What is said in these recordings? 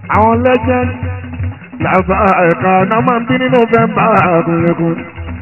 àwọn legend làbá ẹ̀ka náà máa ń bí ní november kúnlẹ̀kún.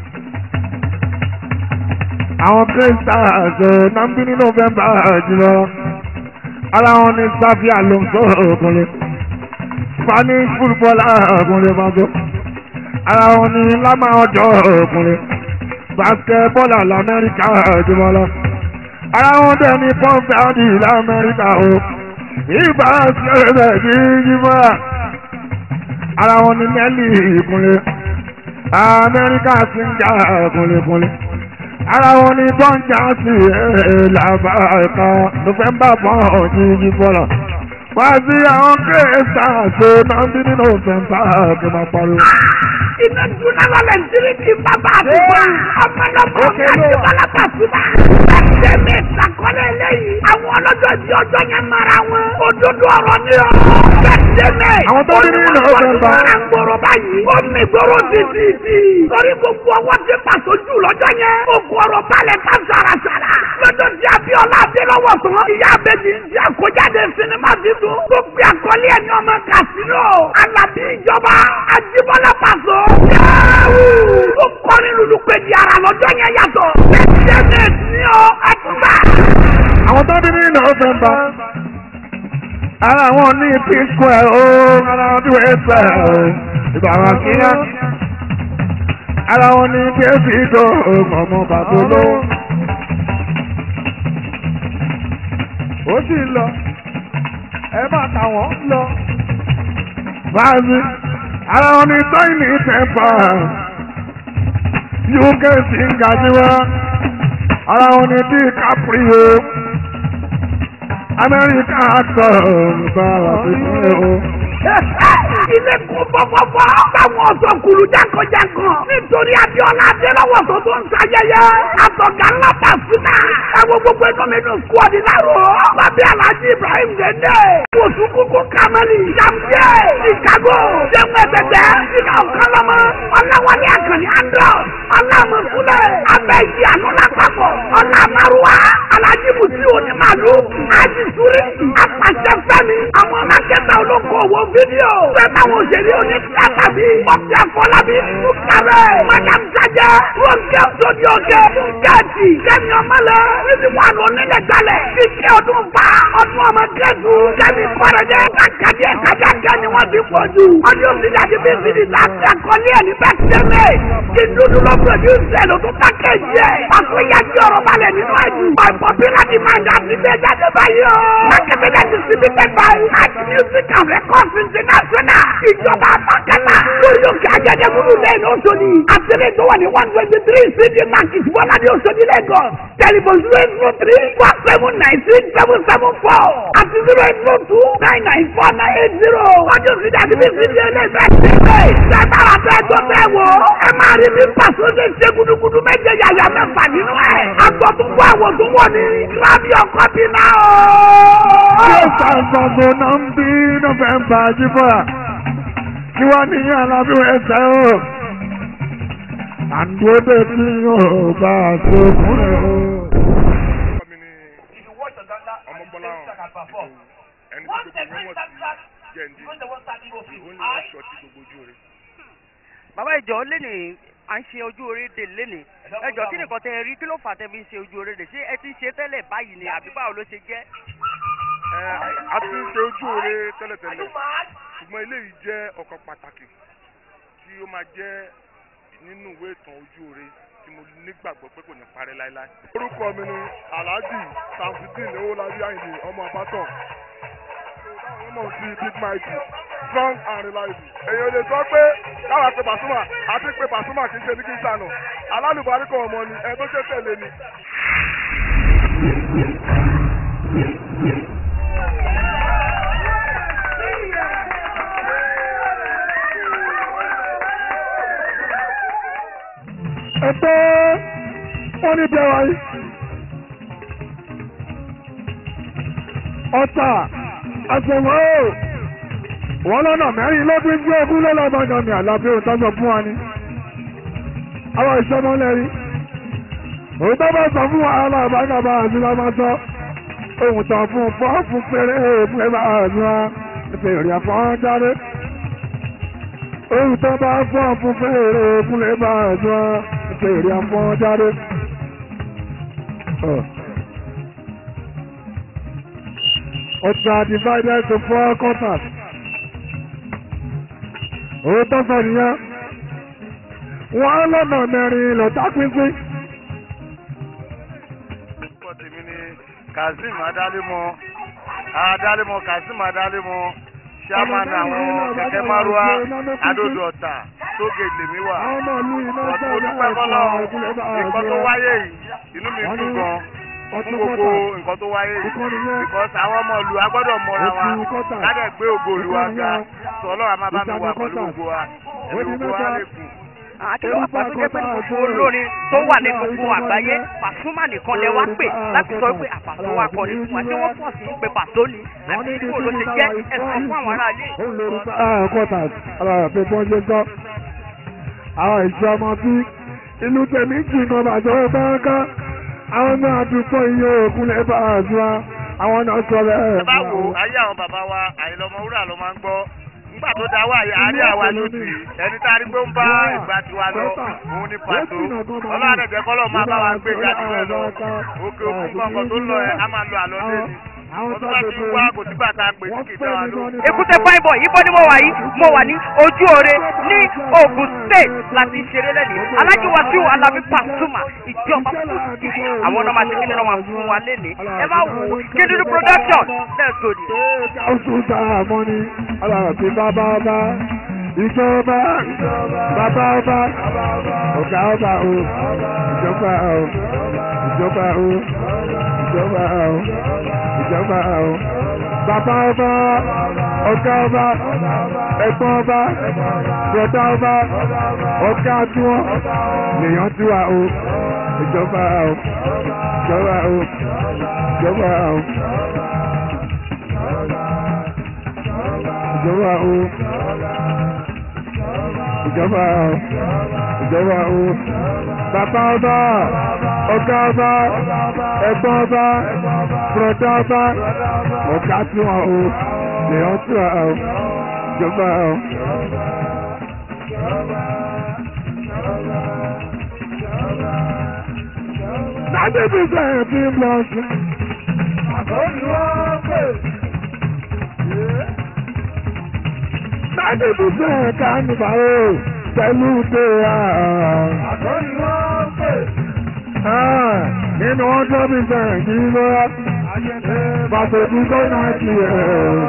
àwọn crystals náà ń bí ní november jùlọ. ara wọn ní sáfì alonso kúnlẹ̀. spanish footballer kúnlẹ̀ mago. ara wọn ní lámà ọjọ́ kúnlẹ̀. basketballer lamẹ́ríkà jùlọ lọ. ara wọn dẹ̀ ní pọ́ńpẹ́ọ́dì lamẹ́ríkà o. ìbá ṣẹlẹ̀ ní yíwá ara wọn ni nẹ́ẹ̀lì ìkúnlẹ̀ amẹ́ríkà sì ń jà kúnlẹ̀kúnlẹ̀ ara wọn ni bọ́ǹjà sí làbá ẹ̀ka nọ́fẹ̀mbà bọ́ọ̀ yíyí bọ́lá wá sí àwọn kérésà ṣe náà bí nínú nọ́fẹ̀mbà kí n máa pariwo. iná dúná lọ́lẹ̀ nítorí ti bàbá àtúgbà ọmọlọmọ àti bàlápà túbà. ẹsẹ̀ mi ìsàkọ́lẹ̀ eléyìí àwọn ọlọ́jọ́ di ọjọ́ yẹn mara wọn òdodo ọ̀rọ̀ ni ọ́. ẹsẹ̀ mi Àwọn tó ní nínú November. ń gbòòrò báyìí ó mi gbòòrò títí. torí gbogbo ọwọ́ ti pàṣójú lọ́jọ́ yẹn ó kó ọ̀rọ̀ balẹ̀ ká sàràsàrà. lọ́jọ́ tí Abíọ́lá Adélọ́wọ̀ tán ìyá abẹ́jì ń ṣe àkójáde sinimá titun tó gbé àkọlé ẹni ọmọ kàsínò Alábí ìjọba Ajíbọ́lá Pàṣọ. yẹ́wù ó kọrin lulu pé di ara lọ́jọ́ yẹn yàtọ̀. ẹ̀ẹ́dẹ́gbẹ̀ẹ́ ní ọ ẹ̀túnbà. àwọn tó ní nínú nọ́fẹ̀mbà ara wọn ní p square o ara wọn ní wẹ́sẹ̀ o ìbára kíá ara wọn ní bẹ́ẹ̀sì tó ọmọ bàbá olówó. ó sì ń lọ ẹ bá kà wọ́n lọ. báyìí ara wọn ní tọ́ìnì tẹ́pà uk sì ń gàdúrà ara wọn ní DiCaprio amẹ́ríkà sọ nípa àfihàn o. ilé kún fọ́fọ́fọ́ báwọn ọ̀sọ̀ kùlù jákọ̀jákọ̀ nítorí Abíọ́lá Adélọ́wọ̀ tó tó ń ṣayẹyẹ àtọ̀gá ńlá Pasuma ẹ̀wọ̀n gbogbo ẹ̀kọ́ mi dùn kú ọ̀dí lárò bàbá Alhaji Ibrahim Dende wòsùn kúkú Kamali Jambiẹ Chicago jẹ́wọ́n ẹ̀tẹ̀tẹ̀ ìlà ọ̀kánlọ́mọ ọ̀làwálé àkànní andọ́ ọ̀làmọ̀fúnlẹ̀ abẹ́yí àánú lápapọ̀ ọ̀làmàrúwá Alhaji Musi onímàlú Haji Suri apàṣẹ fẹ́mi àwọn mákẹ́tà olókoòwò fídíò fẹ́mi àwọn òṣèré onítíátà bíi ọ̀pẹ àfọlábí fúkàrẹ́ madam sajẹ ronke sodioke kẹ́ẹ̀tì kẹ́mi ọmọlẹ níbi wà ló nílẹ̀ gbalẹ̀ kíkẹ́ ọdún fa ọdún ọmọ kẹ́ẹ̀tù kẹ́mi kọ́rẹ́dẹ́ kàkàdí ẹ̀kájà kẹ́ ni wọ́n ti pọ̀ jù ọdún òsìlẹ̀ àti bíi sídi láti àkọlé ẹ̀ ní bẹ́tẹ́mẹ̀ kí dúdú lọ pẹ̀lúsẹ̀ ló tún pákẹ́jì ẹ̀ pàṣẹ yájú ọ̀rọ̀ balẹ̀ nínú ẹ̀jú by popular demand àti bẹ́ẹ̀ jáde báyìí o mákẹ́tẹ̀lẹ̀ distributed by Art Music and Records International ìjọba àpàkẹ́lá lórí òkè ajẹ́jẹ́kúrú lẹ́yìn Òṣòdì àtẹ̀lẹ̀ tó wà ní one twenty three cd market bọ́lá ní Òṣòdì Lagos telephone zero eight zero three one seven nine six seven seven four àti zero eight zero two nine nine four nine eight zero ọjọ́ sídìí àti bí sídìí ẹlẹ́fẹ̀ẹ́ ṣẹlẹ̀ ṣẹ̀dára fẹ́ tó fẹ́ wò ẹ máa rí mi pàṣẹ ṣe ṣe gudugudu méje yàyà mẹ́fà nínú ẹ̀ agbọ́dúnbọ̀ àwọn tó wọ̀ ní lábí ọkọ̀ bí náà o. yóò ṣàǹfààní náà ń bí nọ́fẹ̀mbà jíbọ̀ra kí wọ́n ní alábí ẹsẹ̀ o. àdúródé tí yóò bá a ṣe fúnra o. mi ni ọmọbọlá hàn ẹni tí gbogbo wọn wọ̀ sí jẹ́ndí ìwọ ni wọ́n sọ tí gbogbo ojú rẹ̀. bàbá ìjọ lẹ́nì à ń ṣe ojú orí dè lẹ́nì ẹjọ́ kí nìkan tẹ rí kí ló fà tẹ fi ń ṣe ojú orí dè ṣé ẹ ti ń ṣe tẹ́lẹ̀ báyìí ni àbí báwo ló ṣe jẹ́. ẹ a ti ń ṣe ojú rẹ̀ tẹ́lẹ̀tẹ́lẹ̀ ṣùgbọ́n eléyìí jẹ́ ọ̀kan pàtàkì tí ó máa jẹ́ nínú ìwé ìtàn ojú rẹ̀ tí mo nígbàgbọ́ pé kò ní parẹ́ láéláé. orúkọ mi ni alhaji samsudeen owolabi ayinde ọmọ abatọ táwọn ọmọ sí big mighty strong and reliable. èèyàn lè sọ pé káwa pe Pasuma àti pé Pasuma kì í ṣe ní kí n sànù alálùbáríkọ ọmọ ni ẹ tó ṣe tẹ̀lé ni. ẹgbẹ́ wọn ní bẹ́ẹ̀ wáyé. ọ̀tà àṣẹwọ́ o wọ́n lọ́nà mẹ́rin lọ́dún tí ogún lọ́lọ́gbọ̀ngàn mi àlàbí òun tọ́jọ́ fún wa ni. àwọn ìṣọmọlẹ́rí òun tó bá sọ fún wa aláàbágàbà àti lọ́mọ sọ ohun tán fún fọ́ọ̀fù péré fún ẹ bá àánú wa fèrè àfọ́njáde ohun tó bá fọ́ fún fèrè kúnlẹ̀ bá jọ fèrè àfọ́njáde. Ọjà divided to four quarters. Òun tó sọ nìyẹn. Wọ́n lọ́nà mẹ́rin lọ́tà pínpín. orúkọ tèmi ni kazeem adálẹ́mọ adálẹ́mọ kazeem adálẹ́mọ chairman àwọn kẹ̀kẹ́ márùwá adódò ọ̀tà tóge lèmi wà Àwọn ọmọ ìlú iná ọ̀tún sọ̀rọ̀ olùpẹ̀ kọ́lọ́ ìkúnlẹ̀ bá nǹkan tó wáyé yìí inú mi dùn gan fún ọtún gbogbo kọ́tà. nǹkan tó wáyé yìí Ìkànnì yẹn. because àwọn ọmọ ìlú agbọ́dọ̀ mọra wa Oṣù kọ́tà. ládẹ̀ gbé ògo ìlú wa ga sọ ọlọ́run a máa bá mi wà Ìjàmbá pẹ̀lú kọ́tà. gbogbo wa Ó ẹ̀mí di gbogbo wa mẹ́ta. lè kù. àkìlọ̀ wà pàtó jẹ́ pé gbogbo olórin tó wà ní gbogbo àgbáyé pàṣúmà nìkan lẹ wá pè láti sọ pé àpàtó wa kọ ní fún wa tí wọ́n pọ̀ sí pé pàtó ni àti níbo ló ti jẹ́ ẹ̀sán fún àwọn aráalé. kọ́tà alára pé bọ́n ṣe gbọ́. àwọn ìṣe ọmọ bí ìlú tèmi jìnnà bàjẹ́ báńkà àwọn náà dúpọ̀ iye òkun lè bá a zua àwọn náà sọ bẹ́ẹ̀. ẹ bá wo ayé àwọn bàbá wa àyìnlọmọ wúrà ló máa ń gbọ́ nígbà tó dá wà àárí àwa lójú ẹni tá a rí pé ń bá ìgbà tiwa lọ òun ní pàtó ọlọ́run ẹ̀jẹ̀ kọ́lọ́ máa bá wa gbé jáde rẹ̀ lọ òkè òkun kankan tó lọ ẹ á máa lọ àlọ́ lé ní wọ́n tó bá ti wá kò sígbà tá a pè sí kìtà wa ló. èkúté fine boy yìí bọ́ ni mo wà yìí mo wà ní ojú oore ní Ògùn state láti ṣeré lẹ́nu alájú Wasiu Alabi Pasuma ìjọba fúti àwọn ọ̀nà máa ṣe kí ni wọ́n máa fún wa lẹ́nu ẹ máa wò ó kéde production let's go there. oṣù tá a mọ ni alára pé bàbá ọba ìjọba bàbá ọba ọ̀gá ọba o ìjọba o ìjọba o ìjọba o ìjọba o bàbá ọba ọ̀gá ọba ẹ̀gbọ́n ọba bọ̀dá ọba ọ̀gá tiwọn lèèyàn tiwa o ìjọba o ìjọba o ìjọba o. ìjọba o ìjọba o ìjọba o bàbá ọba ọ̀gá ọba ẹ̀gbọ́n ọba bùrọ̀dá ọba ọ̀gá tí wọn o lèyàn tí wọn o ìjọba o. Lágbègbè sẹ́yìn tí ń lọ sí. Àkọ́ni wọ́n pè. Láti fi fẹ́ kánìfà o pẹ̀lú pé àkọ́ni wọ́n pè. Nínú ọjọ́ bí fẹ́ kí ló rá. Pàṣẹ tí kò náà ti ẹ̀.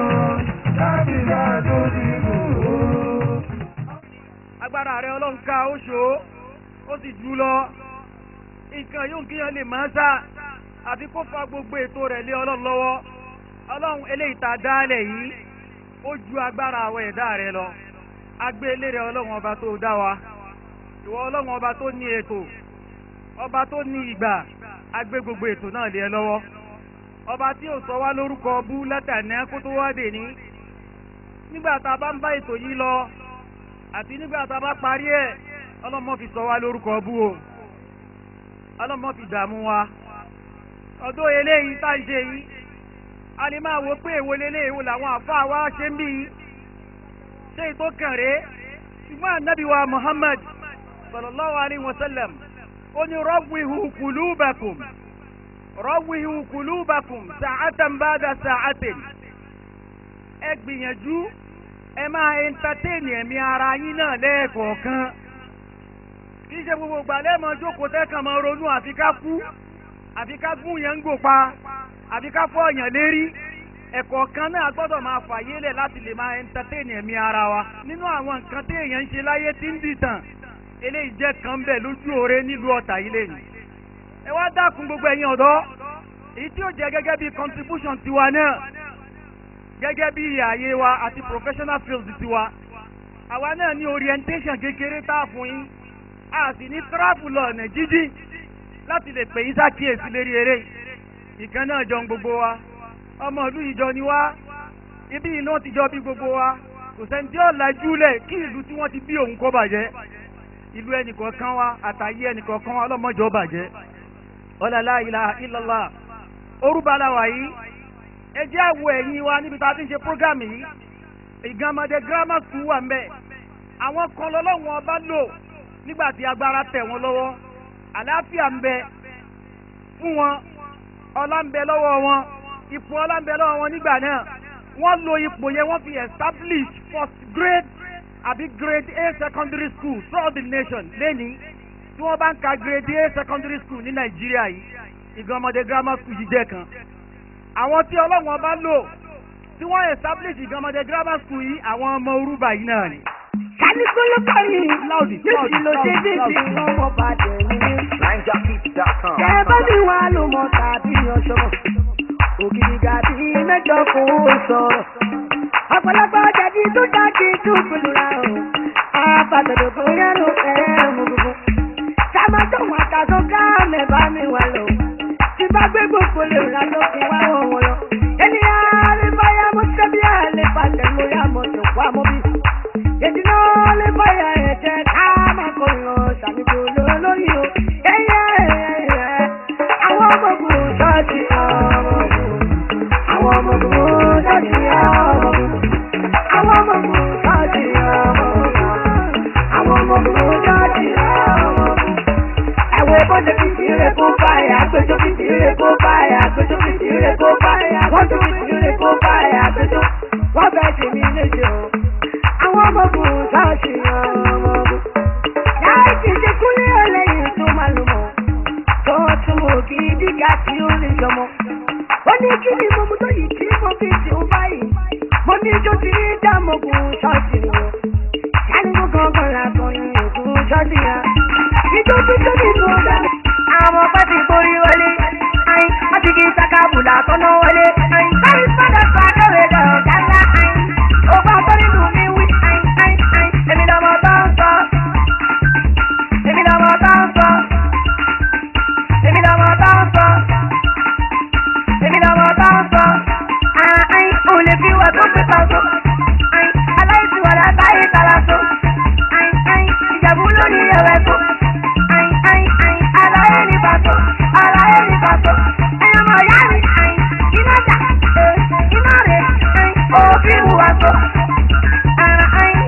agbára rẹ ọlọ́run ká ó ṣó ó sì jù lọ nǹkan yóò kíyàn lè máa sá àfi kó fa gbogbo ètò rẹ̀ lé ọlọ́run lọ́wọ́ ọlọ́run eléyìí tá a dálẹ̀ yìí ó ju agbára àwọn ẹ̀dá rẹ lọ agbé eléré ọlọ́run ọba tó dá wa ìwọ ọlọ́run ọba tó ní ètò ọba tó ní ìgbà agbé gbogbo ètò náà lé ẹ lọ́wọ́ ọba tí ò sọ wá lórúkọ bú látàná kó tó wá dè ní nígbà tá a bá ń bá ètò yìí lọ àti nígbà tá a bá parí ẹ̀ ọlọ́mọ fi sọ wá lórúkọ bú o ọlọ́mọ fi dààmú wa ọdún eléyìí tá à ń ṣe yìí a lè máa wo pé èwo lélẹ̀ èwo làwọn àfáà wa ṣe ń bí yìí ṣé ètò kàn rè é ṣùgbọ́n ànábì wa Muhammad sallallahu alayhi wa sallam ó ní rọ́wìhù kùlúbàkùm rọ́wìhù kùlúbàkùm sàátàn bàdà sàátìn ẹ gbìyànjú ẹ máa ẹntatẹ́ẹ̀nì ẹ̀mí ara yín náà lẹ́ẹ̀kọ̀ọ̀kan kì í ṣe gbogbo ìgbà lẹ́ẹ̀mọ́ jókòó tẹ́kàn máa ronú àfi ká kú àfi ká gún yẹn ń gò pa àfi ká fọ́ ọ̀yàn lérí ẹ̀kọ́ kan náà gbọ́dọ̀ máa fàyè lẹ̀ láti lè máa ẹntatẹ́ẹ̀nì ẹ̀mí ara wa nínú àwọn nǹkan tí èèyàn ń ṣe láyé tí ń dìtàn eléyìí jẹ́ kan bẹ̀ lójú oore nílùú ọ̀tà yìí lẹ́yìn ẹ wá dákun gbogbo ẹ̀yin ọ̀dọ́ èyí tí ó jẹ́ gẹ́gẹ́ bí contribution tiwa náà gẹ́gẹ́ bí ààyè wa àti professional field tiwa àwa náà ní orientation kékeré tá a fún yín a sì ní travel lọ ọ̀nà jíjìn láti lè pè yín sákìyèsí lérí eré ìkan náà jọ ń gbogbo wa ọmọ ìlú ìjọ ni wá ibi iná ti jọ bí gbogbo wa kò sẹ́ni tí ó lajú lẹ̀ kí ìlú tí wọ́n ti bí òun kó bàjẹ́ ìlú ẹnìkọ̀ọ̀kan wa àtàyé ẹnìkọ̀ọ̀kan wa ọlọ́mọjọ́ bàjẹ́ ọlọ́lá ilaha illallah orúbalà wà yìí ẹ jẹ́ àwọ̀ ẹ̀yìn wa níbi tá a ti ń ṣe program yìí ìgànmọ̀dé grammar school wà mbẹ́ àwọn kan lọ́lọ́wọ́n ọba lò nígbà tí agbára tẹ̀ wọ́n lọ́wọ́ àlàáfíà ń bẹ fún wọn ọlá ń bẹ lọ́wọ́ wọn ipò ọlá ń bẹ lọ́wọ́ wọn nígbà náà wọ́n lo ipò yẹn wọ́n fi establish first grade àbí grade A secondary school throughout the nation lẹ́ni tí wọ́n bá ń ka grade A secondary school ní nàìjíríà yìí ìgànmọ̀dé grammar school yìí jẹ́ kan àwọn tí ọlọ́wọ́n bá lò tí wọ́n establish ìgànmọ̀dé grammar school yìí àwọn ọmọ orúbà yìí náà ni. kálukú ló kọ́ ni níbi ló ṣe dé sí ọmọ bàdé nílé. Tẹ́ bá mi wá ló mọ tàbí ọ̀ṣọ́. Ògidì gàdí mẹ́jọ kò sọ̀rọ̀. Ọ̀pọ̀lọpọ̀ jẹ̀bi tó dájú tó gbòòrò o. Àbàtàdé bóyá ló fẹ́ mú gbogbo. Sábà tó wọn àtàtó ká mẹ́bà mi wà lọ. Tí bá gbé gbogbo lè rà lókè wá wọ̀ wọ̀ lọ. Ènìyàn lè báyà mọ́ sẹ́bí àlè pàṣẹ lórí àmọ̀ tó kó àmọ́ bí. Èdè náà lè báyà ẹ̀jẹ̀ ká máa kọ̀ lọ sàmìkò lórí o. Ẹyẹ ẹyẹ àwọn ọmọ ogun ṣọ́ọ̀ṣì ọmọ ogun. Àwọn ọmọ ogun ṣọ́ọ̀ṣì ọmọ ogun. Àwọn ọmọ ogun ṣọ́ọ̀ṣì ọmọ ogun. Àwọn ọmọ ogun ṣọ́ọ̀ṣì ọmọ ogun. Ẹ̀wọ̀n èbó ṣe fi tìrẹ kó báyà, àgbẹjọ́ fi tìrẹ kó báyà, àgbẹjọ́ fi tìrẹ kó báyà, wọ́n tún fi tìrẹ kó báyà, àgbẹjọ́ wọ́n fẹ́ ṣe mí léṣe o. Àwọn ọmọ ogun ṣọ́ọ̀ṣì ọmọ ogun. Láì kìí ṣe kúlé ọlẹ́yìn tó máa lò mọ́ tó tún mọ̀ kí dígà tí ó lè jọmọ. ó ní kí ni mo mú tó yìí tí mo fi tì ó báyìí. mo ní ijó tí ní dàmọ́gùn ṣọ́ọ̀ṣì wọn. kánú gangan làkàn ní ògùn ṣọ́ọ̀ṣì yẹn. ijó tí tó ní tó dá. àwọn ọmọ ti borí wọlé. ayin wọ́n ti di sakabula tọ́nà wọlé. ayin báyìí sọ́dọ̀ sọ akẹ́wé lọ gánà ayin. ògbà tó nínú mi wí ayin ayin ayin. èmi lọ́mọ bá ń sọ. èmi lọ́mọ bá ń sọ èmi lọ́mọ bá ń sọ èmi lọ́mọ bá ń sọ àìn òun lè fi wà tó fi pa so àìn aláìsí wà látàyè kàrà so àìn àìn ìjàmbá lórí ẹ̀wẹ̀ so àìn àìn àìn aláyé ní pàtó aláyé ní pàtó ẹ̀yọ́ mọ̀ yá mi àìn iná jà iná rè àìn òfin wà so àìn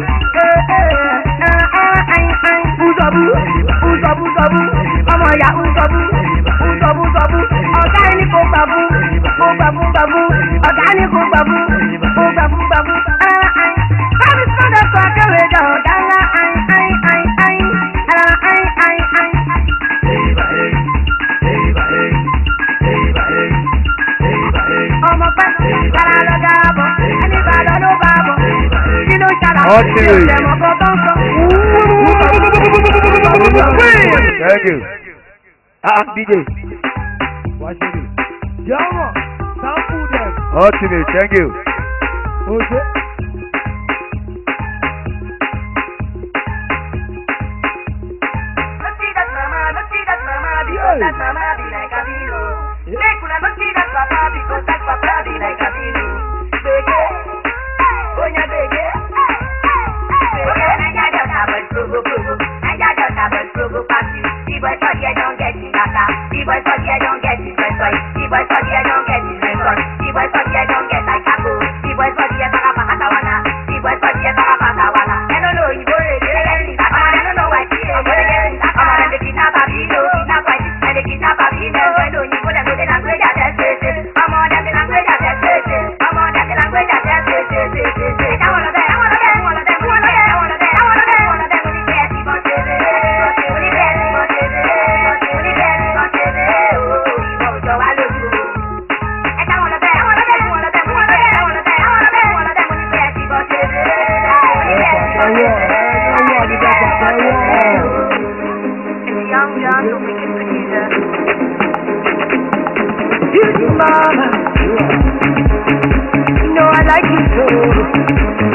àìn àìn ùsọ̀bù ùsọ̀bù sọ̀bù ọmọ ìyá ùsọ̀bù ùsọ̀bù sọ̀bù ọ̀gá ẹni kò gbàbú kò gbàbú gbàbú ọ̀gá ẹni kò gbàbú kò gbàbú gbàbú. bábí sọ́dọ̀ sọ akéwì jọ ọ̀gá ńlá ayin ayin ayin ayin ayin ayin ayin. ọmọ pẹ́ kára lọ dára bọ̀ ẹni bá lọ ló bá bọ̀ kí ló ṣàlàyé Okay. ìṣẹ̀lẹ̀ mọ́kọ́ tó ń sọ. Thank you. Ah, DJ. jẹ́wọ̀n sample dem. Ultimate, thank you. oṣù. Look see that mama, look see that mama, because that mama be like a beano. Make una look see that papa, because that papa be like a beano. Bege, onya bege. Bege, Naija just have a progo progo. Naija just have a progo party. The boy for here don't get his data. The boy for here don't get his red boy. The boy for here don't get his red boy. The boy for here don't get like Kaku. The boy for here para para kawana. The boy for here para para kawana. I don't know, you go ready, ready, ready. I don't know why she is ready. I'm on the kidnap a video, kidnap white, and the kidnap a video. I don't know, you go the language that they're speaking. I'm on the language that they're speaking. I'm on the language that they're speaking. I wanna dance, I wanna dance, I wanna dance, I wanna dance, I wanna dance, I wanna dance, I wanna dance with the best people to the with the best people to the with the best people to the oh, you know, so I love you. And I wanna dance, I wanna dance, I wanna dance, I wanna dance, I wanna dance, I wanna dance, I wanna dance with the best people to the with the best people to the Young, young, don't make it together. You mama, you know I like you so.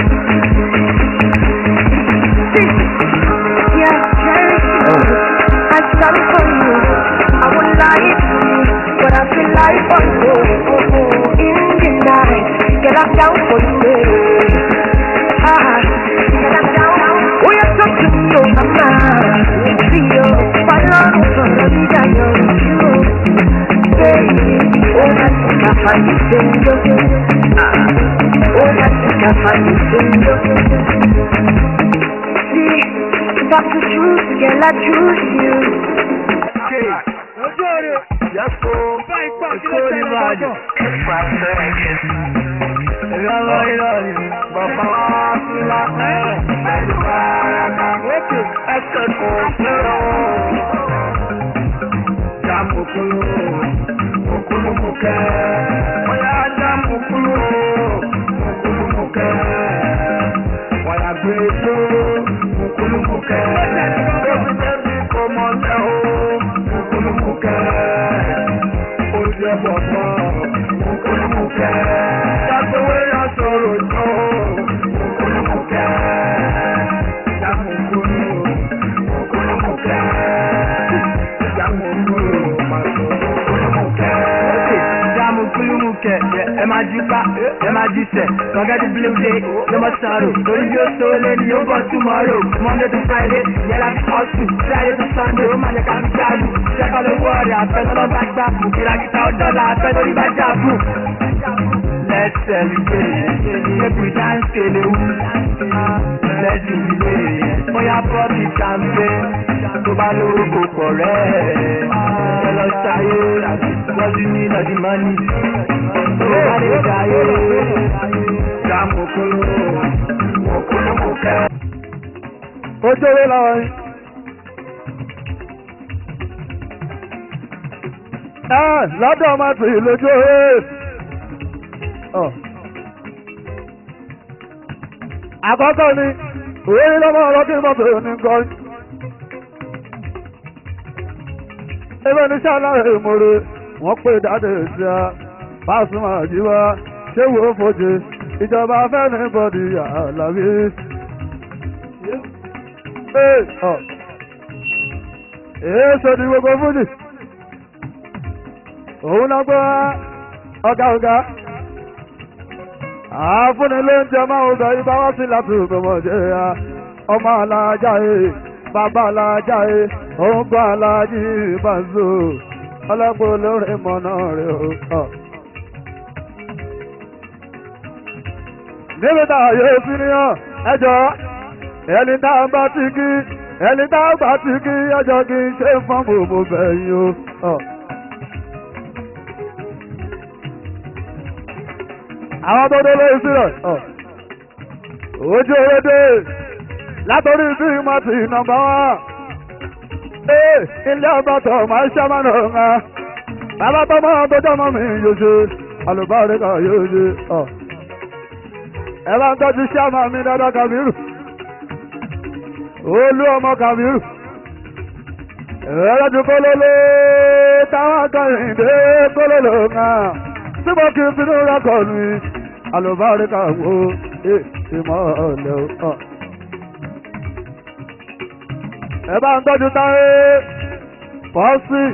Yeah, yeah, I'm sorry for you. I won't lie to you, but I feel like for you. Oh, oh, in the night, get up down for you. Ah, get up down. Oh, you talk to me, oh mama. See you, follow me from the vida, you're you. Baby, oh, that's what I find you. Ah, oh, that's what I find you. See, talk the truth, girl, I choose you. ojú òre bá ipá kí ló tẹ̀lé lọ́kàn. ẹ máa jí pa ẹ máa jí sẹ forget the blue day no more sorrow lórí bí ó so lé ní yóò bọ̀ tomorrow monday to friday yẹra fi hustle friday to sunday ó máa yẹ ká fi jáde ṣẹ́kọ̀ lówó ọ̀rẹ́ àfẹ́ tọ́lọ́ bá gbà fún kìràkìtà ọ̀dọ́là àfẹ́ lórí bá jà fún. let's celebrate make we dance kelewu let's jubilate bóyá bọ́ọ̀bì champagne tó bá lówó kò pọ̀ rẹ̀ ẹ lọ ṣayé wọ́n ti ní ìlọ́dí mọ́nì tó bá lè ṣayé jàmùkúrú mọ̀kúrúmọ̀kẹ́. ojú owó làwọn yìí. ẹ lọ́dọ̀ ọmọ tì í lójú owó. àkọ́kọ́ ni òwe ní lọ́mọ ọlọ́dún mọ́tò ní gan. ebe ní sàlàyé ìmòrè wọ́n pè dáadé sí a Pasuma àjíwá ṣé wo fojú ìjọba fẹ́ni bọ́dì àlàbí. èé sọ́ni gbogbo fújì òun náà gbọ́ ọ̀gá ọ̀gá àfúnni ló ń jẹ máa ń bẹ ibà wá sí láti ìgbọmọdé ya ọmọ alájà ẹ bàbá alájà ẹ òun gbọ́ alájì ìbàzó ọlọ́pàá olórin mọ̀nà rẹ̀ ó. níbi tá a yóò sí ní hàn ẹjọ́ ẹni tá a bá ti kí ẹni tá a bá ti kí ẹjọ́ kí n ṣe fún gbogbo bẹ̀yìn o. àwọn tó dé lórí sílẹ̀ ojú ewédé látòrí bí mo ti nọmba wá ilé ọba tó máa ṣe máa nà ńlá bàbá tó máa tó jọmọ mi yóò ṣe alùbárí kan yóò ṣe ẹ bá ń tọ́jú ṣáàmà mi dáadáa kàbírù olú ọmọ kàbírù ẹ̀rọ ju kólóló táwọn akọ̀yìndé kólóló náà tí mo kì í finú rẹ́kọ̀ mi alùbáríkà wo ìmọ̀ ọ̀lẹ́ o. ẹ bá ń tọ́jú táyé pọ́sì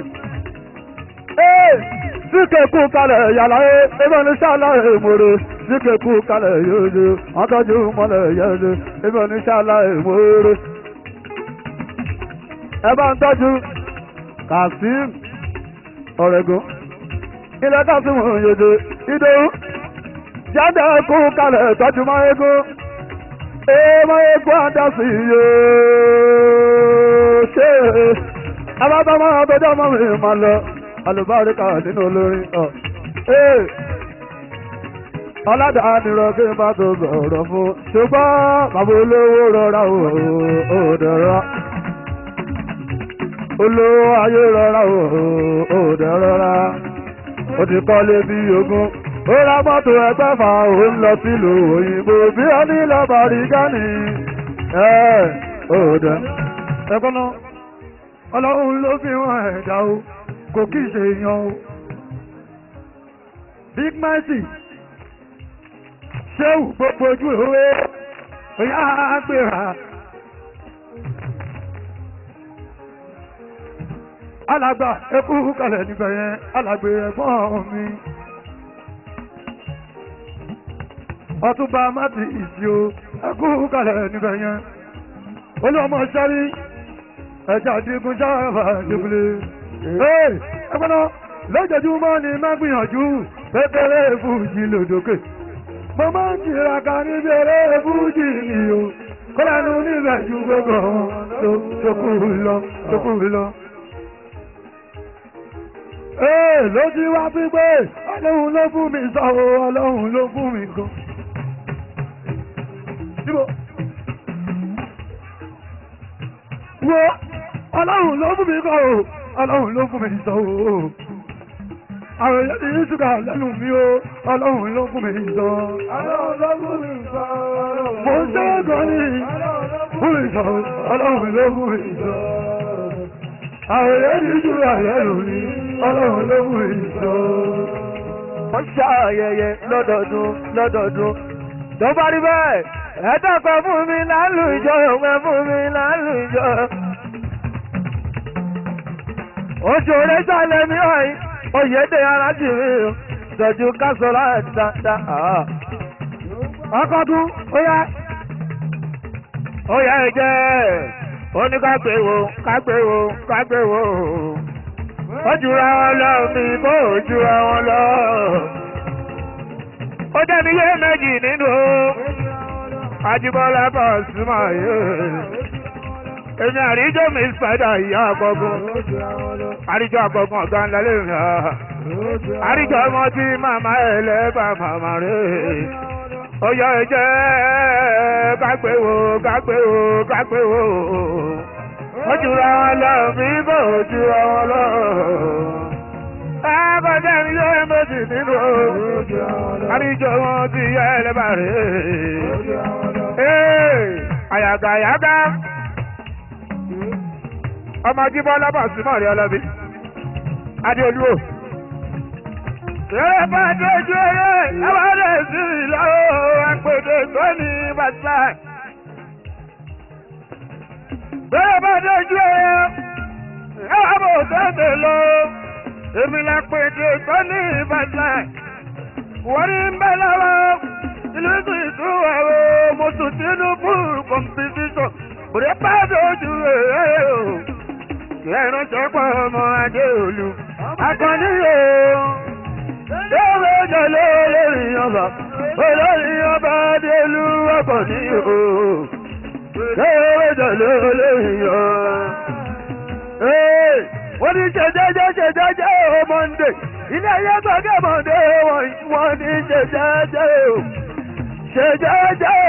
tí kẹ̀kú kalẹ̀ yàrá ẹgbẹ́ ní sàlàyé ìmòrè tí kẹ̀kú kalẹ̀ yóò wọ́n tọ́jú mọ́lẹ̀ yẹ́lẹ́ ẹgbẹ́ ní sàlàyé ìmòrè. ẹ bá ń tọ́jú Kasim ọ̀rẹ́gun ilẹ̀ Kasim yòdò ìdòwú jáde kú kalẹ̀ tọ́jú máyégún ee máyégún àdásí yóò ṣe abábámọ́ àtọ́jọ́ mọ́ mi máa lọ alùbáríkà nínú olórin ọ̀ ee ọ̀làdà nìrọ̀ kí n bá tó sọ̀rọ̀ fún ṣùgbọ́n bàbá olówó rọra ò dẹ̀rọ olówó ayé rọra ò dẹ̀rọra ó ti kọ́lé bí ogún ó ra mọ́tò ẹgbẹ́fà ó ń lọ sílùú òyìnbó bí ó ní lọ́bàrí gánì ẹ̀ ó dẹ̀. ẹ̀kọ́ náà ọlọ́run ló fi hàn ẹ̀dá o kò kí ṣe èèyàn o. big mercy ṣéwù gbogbo ojú ìwé òyà àgbèrà. alàgbà ẹkú kalẹ̀ níbẹ̀ yẹn alàgbè ẹ̀gbọ́n mi. ọtúnba mati ìsì o ẹkú kalẹ̀ níbẹ̀ yẹn. olúwọmọ sáré ẹja digun jáfà dìbòlè. ee ẹgbẹ́ náà lójoojúmọ́ ni má gbìyànjú kékeré fújì lòdòkè. mo máa ń tiraka níbi eré fújì ni o kọ́lá nu níbẹ̀ ju gbogbo wọn tó kù lọ tó kù lọ. Ee ló ti wá pípé ọlọ́run ló fún mi sọ o ọlọ́run ló fún mi gan. Síbò. Wo ọlọ́run ló fún mi kọ́ o ọlọ́run ló fún mi sọ o. Àwọn èèyàn ti ní ṣúgà lẹ́nu mi o ọlọ́run ló fún mi sọ. Ọlọ́run ló fún mi sọ. Mo ń ṣe é gan ni fún mi sọ ọlọ́run ló fún mi sọ. Àwọn èèyàn ti ní ṣúgà lẹ́nu mi ọlọ́run ló fún mi sọ. wọ́n ṣàyẹyẹ lọ́dọọdún lọ́dọọdún tó bá rí bẹ́ẹ̀ ẹ̀ẹ́dọ́kọ̀ fún mi lálù ìjọ òun fún mi lálù ìjọ. oṣù rẹ̀ sálẹ̀ mi ọ̀yìn oyèdè arájìnrín tọ́jú kásọ̀rọ̀ dáadáa. Ọkọ̀dún ó yá. ó yẹ ẹ̀jẹ̀ ó ní ká gbé wo ká gbé wo ká gbé wo ó jura wọn lọ mi kó o jura wọn lọ. ó jẹ́mi yé méjì nínú Ajíbọ́lá Pasuma yé. èmi àríjọ́ mi spider ìyá àkọ́gùn àríjọ́ àkọ́gùn ọ̀gá ńlá lè rìn á. àríjọ́ ọmọ tí màmá ẹ̀ lẹ́bà màmá rẹ̀. ó yọ ẹ̀jẹ̀ kágbé wo kágbé wo kágbé wo ó jura wọn lọ mí bò ó jura wọn lọ. Àbájá mi yóò méjì nínú àríjọ wọn ti yẹ ẹlẹ́bà rẹ̀. Àyàgà àyàgà ọmọ jíbọ́ lábà símọ̀ rí ọlọ́bí. Adéolú o. Ṣé bá dojú eré ẹwà rẹ̀ sí ìlọ́wọ́ àpèdè tó ní bàtà? bẹ́ẹ̀ bá dojú ẹ̀ ẹ̀ wá bò tètè lọ èmi la pèdè tó ní ìbàdàn wọ́n ní bẹ́ẹ̀ lọ́wọ́ ìlú tó ìtura o mo tún tinubu kọ̀mpítíṣọ̀ bùrẹ́ bá dojú ẹ̀ o kí ẹ rántí pọ̀ ọmọ adé olú akọni o yóò jẹlé olórí ọba olórí ọba adé olú akọni o lẹ́wọ́dọ̀ lóléyàn. wọ́n ní ṣèjẹ́jẹ́ ṣèjẹ́jẹ́ o mọ́ndé ilé ayé gbọ́gẹ́ mọ́ndé wọ́n ní ṣèjẹ́jẹ́ o ṣèjẹ́jẹ́.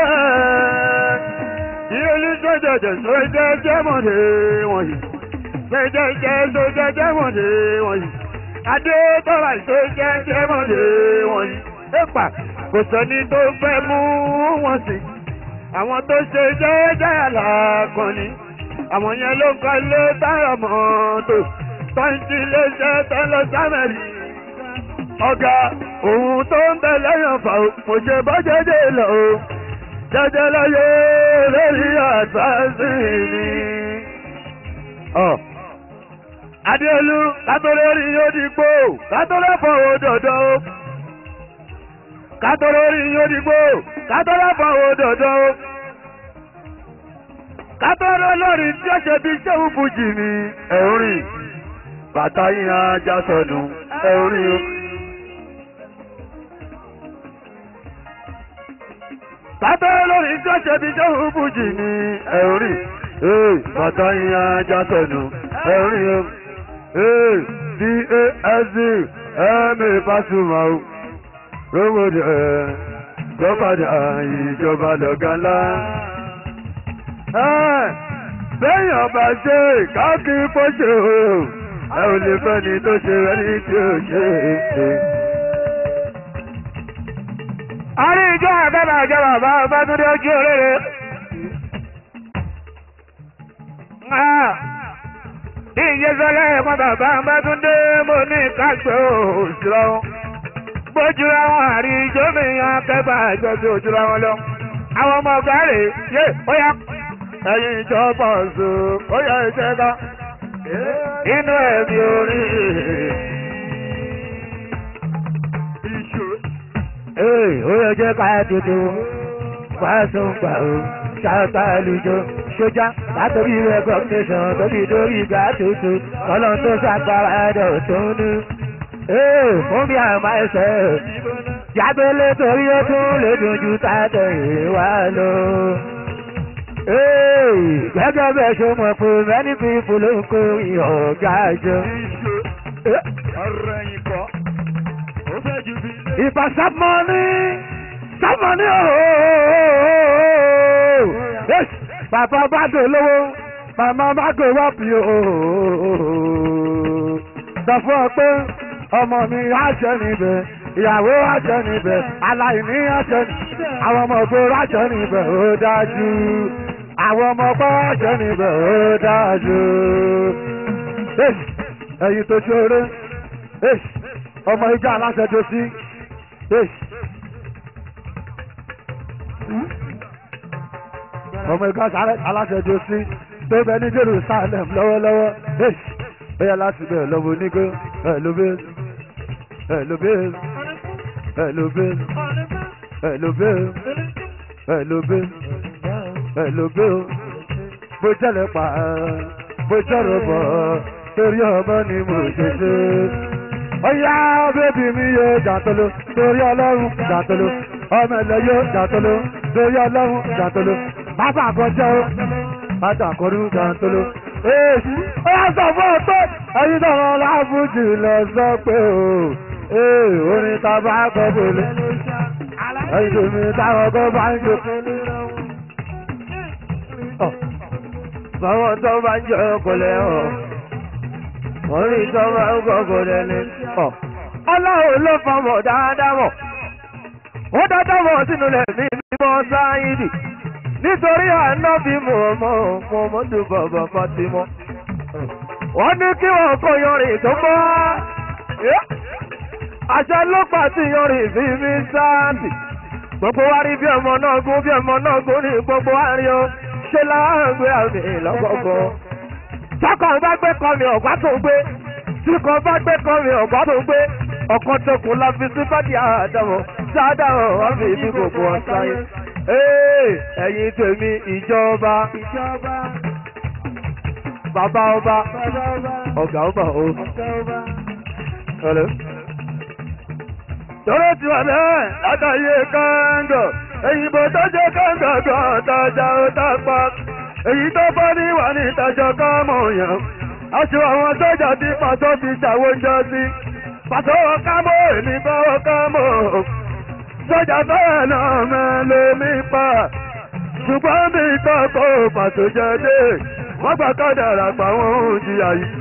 ilé ní ṣèjẹ́jẹ́ ṣèjẹ́jẹ́ mọ́ndé wọ̀nyí ṣèjẹ́jẹ́ ṣèjẹ́jẹ́ mọ́ndé wọ̀nyí adé tọ́lá ṣèjẹ́jẹ́ mọ́ndé wọ̀nyí. ẹ̀pà kò sẹ́ni tó fẹ́ mú wọn sí àwọn tó ṣe jẹ́jẹ́ àlàkọ́ni àwọn yẹn ló kọ́ lé táyà mọ́tò tọ́ǹtì léṣẹ́ tẹ́lẹ̀ sámẹ́lì. ọ̀gá òun tó ń bẹ lẹ́yìn ọ̀fà kò ṣe bọ́ jẹ́jẹ́ lọ o jẹ́jẹ́ láyé lórí àtàzì ni. adéolú kátólórí yóò di gbó kátólẹ́fọ̀ òdòdó kátólórí yóò di gbó kátólẹ́fọ̀ òdòdó kátóló lórí tí ó ṣe bí ṣéwù fújì ni ẹ̀rín bàtà yín ajá sọnù ẹ̀rín o. kátóló lórí tí ó ṣe bí ṣéwù fújì ni ẹ̀rín bàtà yín ajá sọnù ẹ̀rín o. dasc ẹ̀mí Pasuma o rówódì ẹ̀ gbọ́padà ìjọba lọ́gá ńlá bẹ́yìn ọba ṣe káàkiri fọ́ṣẹ́ o ẹ ò lè fẹ́ ni tó ṣe rẹ ní tí ó ṣe é. a rí ìjọ àbẹ́bà àjọ bàbá ọba tó dé ojú òrèrè. bí ìyẹ́sọ́lẹ̀ ẹ̀kọ́ bàbá ọba tó dé mo ní káàkiri òṣìlọ́ gbójúra wọn àrí ìjọ mi yan akẹ́bà àjọ bí òjúra wọn lọ. àwọn ọmọ ọ̀gá rè yé ó yá ẹ̀yin ìjọba ọ̀sùn ó yẹ iṣẹ́ ká inú ẹ̀mí orí. Ee, ó yẹ jẹ́ ká tuntun fásún gbà ó ṣáàtà lùjọ sójà látòrí recognition tóbi lórí ìgbà tuntun kọ́lọ́n tó ṣàgbára ẹ̀dọ̀ tó ń ní. Ee, fún mi àmà ẹsẹ̀ jágbélé torí ó tún lè dojú tàtẹ̀yìn wá lọ. gẹ́gẹ́ bẹ́ẹ̀ ṣe mọ̀ pé many people ló ń kó ọ̀gá jọ. ọ̀rọ̀ ẹ̀yìn kọ́ ó fẹ́ ju bí. ìbá sábmọ́ní sábmọ́ní ooo bàbá bá dò lówó màmá bá dò wọ́pì ooo sọ fún ọ pé ọmọ mi àṣẹ níbẹ̀ ìyàwó àṣẹ níbẹ̀ aláìní àṣẹ níbẹ̀ àwọn ọmọ ògbóró àṣẹ níbẹ̀ ó dájú àwọn ọmọ ọgbọ́ àṣẹ níbẹ̀ ó dájú ẹ̀yin tó ṣeré ọmọ ìjà aláṣẹ tó sí ọmọ ìgbà aláṣẹ tó sí tó bẹ ní jerusalem lọ́wọ́lọ́wọ́ bẹ́ẹ̀ láti bẹ̀ lọ́wọ́ onígbó ẹ̀ ló bẹ́ẹ̀ ẹ̀ ló bẹ́ẹ̀ ẹ̀ ló bẹ́ẹ̀ ẹ̀ ló bẹ́ẹ̀ ẹ̀ ló bẹ́ẹ̀ ẹ̀ ló bẹ́ẹ̀ bó jẹ́lẹ̀ pa bó jẹ́rọ bọ̀ torí ọmọ ni mo ṣe ṣe. Ọ̀yá bébí mi yóò jàtolo torí ọlọ́run jàtolo ọmọ ẹ̀lẹ́ yóò jàtolo torí ọlọ́run jàtolo bàbá àkọjọ́ ó bàbá àkọrú jàtolo. Èsì ó yà sọ fún ọ pé ẹyin náà láàbùjì lọ sọ pé o ee orin ta bá kọ bọ̀lẹ̀ ẹyin tó mi táwọn kọ bá ń jò. Báwọn tó bá ń jọ ọkọlẹ̀ ọ̀ wọ́n rí tó bá ń kọ́kọ́ lẹ́ni. Ọlọ́run ló fọmọ̀ dáadáa mọ̀. Ó dáadáa mọ̀ sínú lẹ̀mí mímọ́ sáyidì. Nítorí àná bí mo mọ̀ mo mọ̀ dùn bọ̀bọ̀ kan ti mọ́. Wọ́n ní kí wọ́n kó yọrin tó gbọ́. Àṣẹ ló pa tí yọrin sí mi sáàbì. Gbogbo wa rí bí ọmọ náà gún bí ọmọ náà gún ní gbogbo wa rí o. Ṣé láàgbé àmì lọ́gọ́gọ́? Tọkàn bá gbé kan mi ọ̀gbá tó gbé. Tí kan bá gbé kan mi ọ̀gbá tó gbé. Ọkàn tó kù la fi sí bádìí àdàmọ̀. Dáadáa wọ́n fi ibi gbogbo ọ̀sán yìí. Ee ẹ̀yin tèmi ìjọba. Bàbá ọba. Ọ̀gá ọba o. Hello. Tọ́lá ti wà bẹ́ẹ̀ látàyè kọ́ńgọ̀. Èyìnbó tó jẹ́ kọ́ńgọ̀ gan tọ́jà ó tápá. Èyí tó bọ́ ní wà ní ìtajọ kọ́mọ̀ yàn. Aṣọ àwọn sójà ti pàtó fi ṣàwójọ sí. Pàtó kámọ́ èmi kọ́ kámọ́. Sójà bẹ́ẹ̀ náà mẹ́lẹ́ mi pa. Ṣùgbọ́n mi kọ́kọ́ pàtó jẹ́dé. Wọ́n gbà kádàrà pa wọ́n ò jìyà yìí.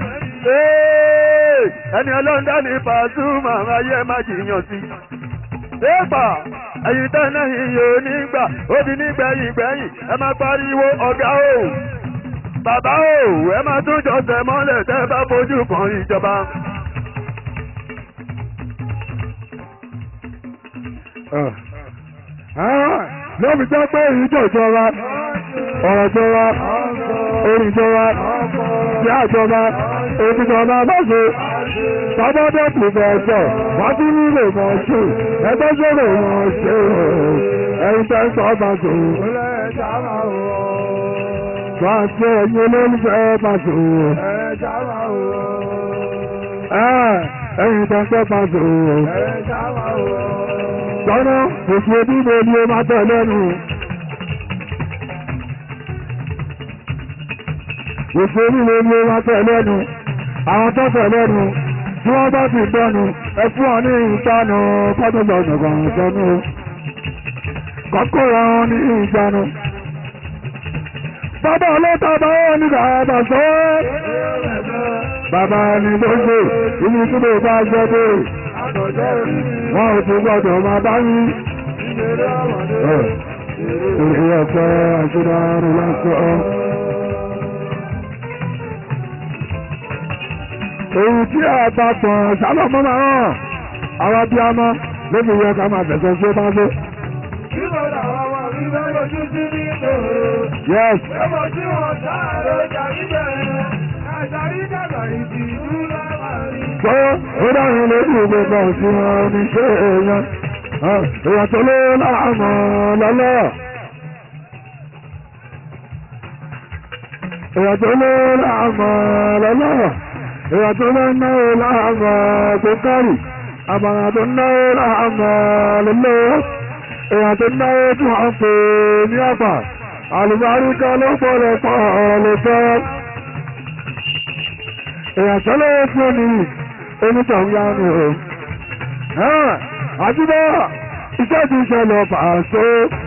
Ẹni ọlọ́ńdá ní Pasuma ayé má jiyàn sí. Éèpà ẹ̀yin tẹ́lẹ̀ iye onígbà obì nígbẹ̀yìn gbẹ̀yìn ẹ máa pariwo ọ̀gá o. Bàbá o ẹ máa tún jọ̀sẹ̀ mọ́lẹ̀ tẹ́ bá fojú kan ìjọba. lóbi jẹ́ pé ìjọ ìjọba ọ̀rọ̀ ìjọba orin ìjọba ìyá ìjọba òbíjọba mọ́ṣe sábọ́dọ̀ pùfẹ́sọ̀ wọ́n tún nílò mọ̀ ṣe ẹgbẹ́ sọ̀rọ̀ mọ̀ ṣe ẹ̀yin tẹ́ ń sọ bá ṣò. Wọ́n á ṣe ẹ̀yin olólùfẹ́ bá ṣò. Ẹ̀yin tẹ́ ń sọ bá ṣò. Sọ́nà òṣù ojúbọ ni ó máa tẹ̀ lẹ́nu. Òṣù ojúbọ ni ó máa tẹ̀ lẹ́nu. Àwọn tó tẹ̀ lẹ́nu tí wọ́n bá ti gbọ́nu ẹ fún ọ ní ìtanu fọ́dúnlọ́nù kan sọ́nù. Kọ́kọ́ wọn ní ìjánu. Bàbá ọlọ́ta bá wọn ní bàbá sọ́wọ́. Bàbá ni gbogbo ibi tí mo bá jẹ́ dé wọ́n ò ti gbọ́dọ̀ máa bá yí. Èrè ọ̀pẹ́ àṣírárù lásán. Èyí tí a bá pọ̀n sálọ̀mọ́ máa hàn, àwọn bí a mọ́ ló fi yẹ ká máa fẹ̀sẹ̀ sí bá lé. Yes. Sọ ó dáhùn lórí gbogbo ọ̀sìn wọn ní ṣé èèyàn. Èèyàn tó lé láàmú lọ́lọ́. Èèyàn tó lé láàmú lọ́lọ́. Èèyàn tó lé náà láàmú tó kárì. àbàrà tó náwó láàmà lélẹ̀ èèyàn tó náwó tí wọ́n pè ní àpà àlùbáríkà ló gbọ́dọ̀ pọ̀ lè fẹ́ èèyàn sọ́lọ́wọ́ fún ẹni onítọ̀hún yánu o àdúgbò iṣẹ́ ti ṣẹlẹ̀ pàṣẹ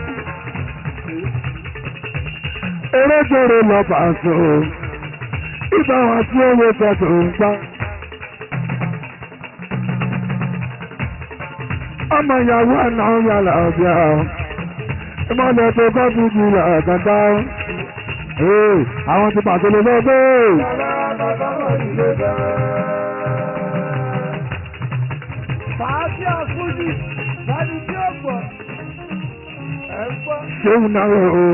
eréjèrè lọ pàṣẹ ìgbà wọn tí ó wé tẹ̀tù ń gbá. ọmọ ìyàwó ẹ̀nà ń yà láàbíà ìmọ̀lẹ̀ tó kọ́ fún jù lọ́gàdá àwọn ti pàṣẹ lè lọ́gbẹ́. Fàájì àfújì, láti tí ó gbọ́. Ẹ gbọ́. ṣéun náà o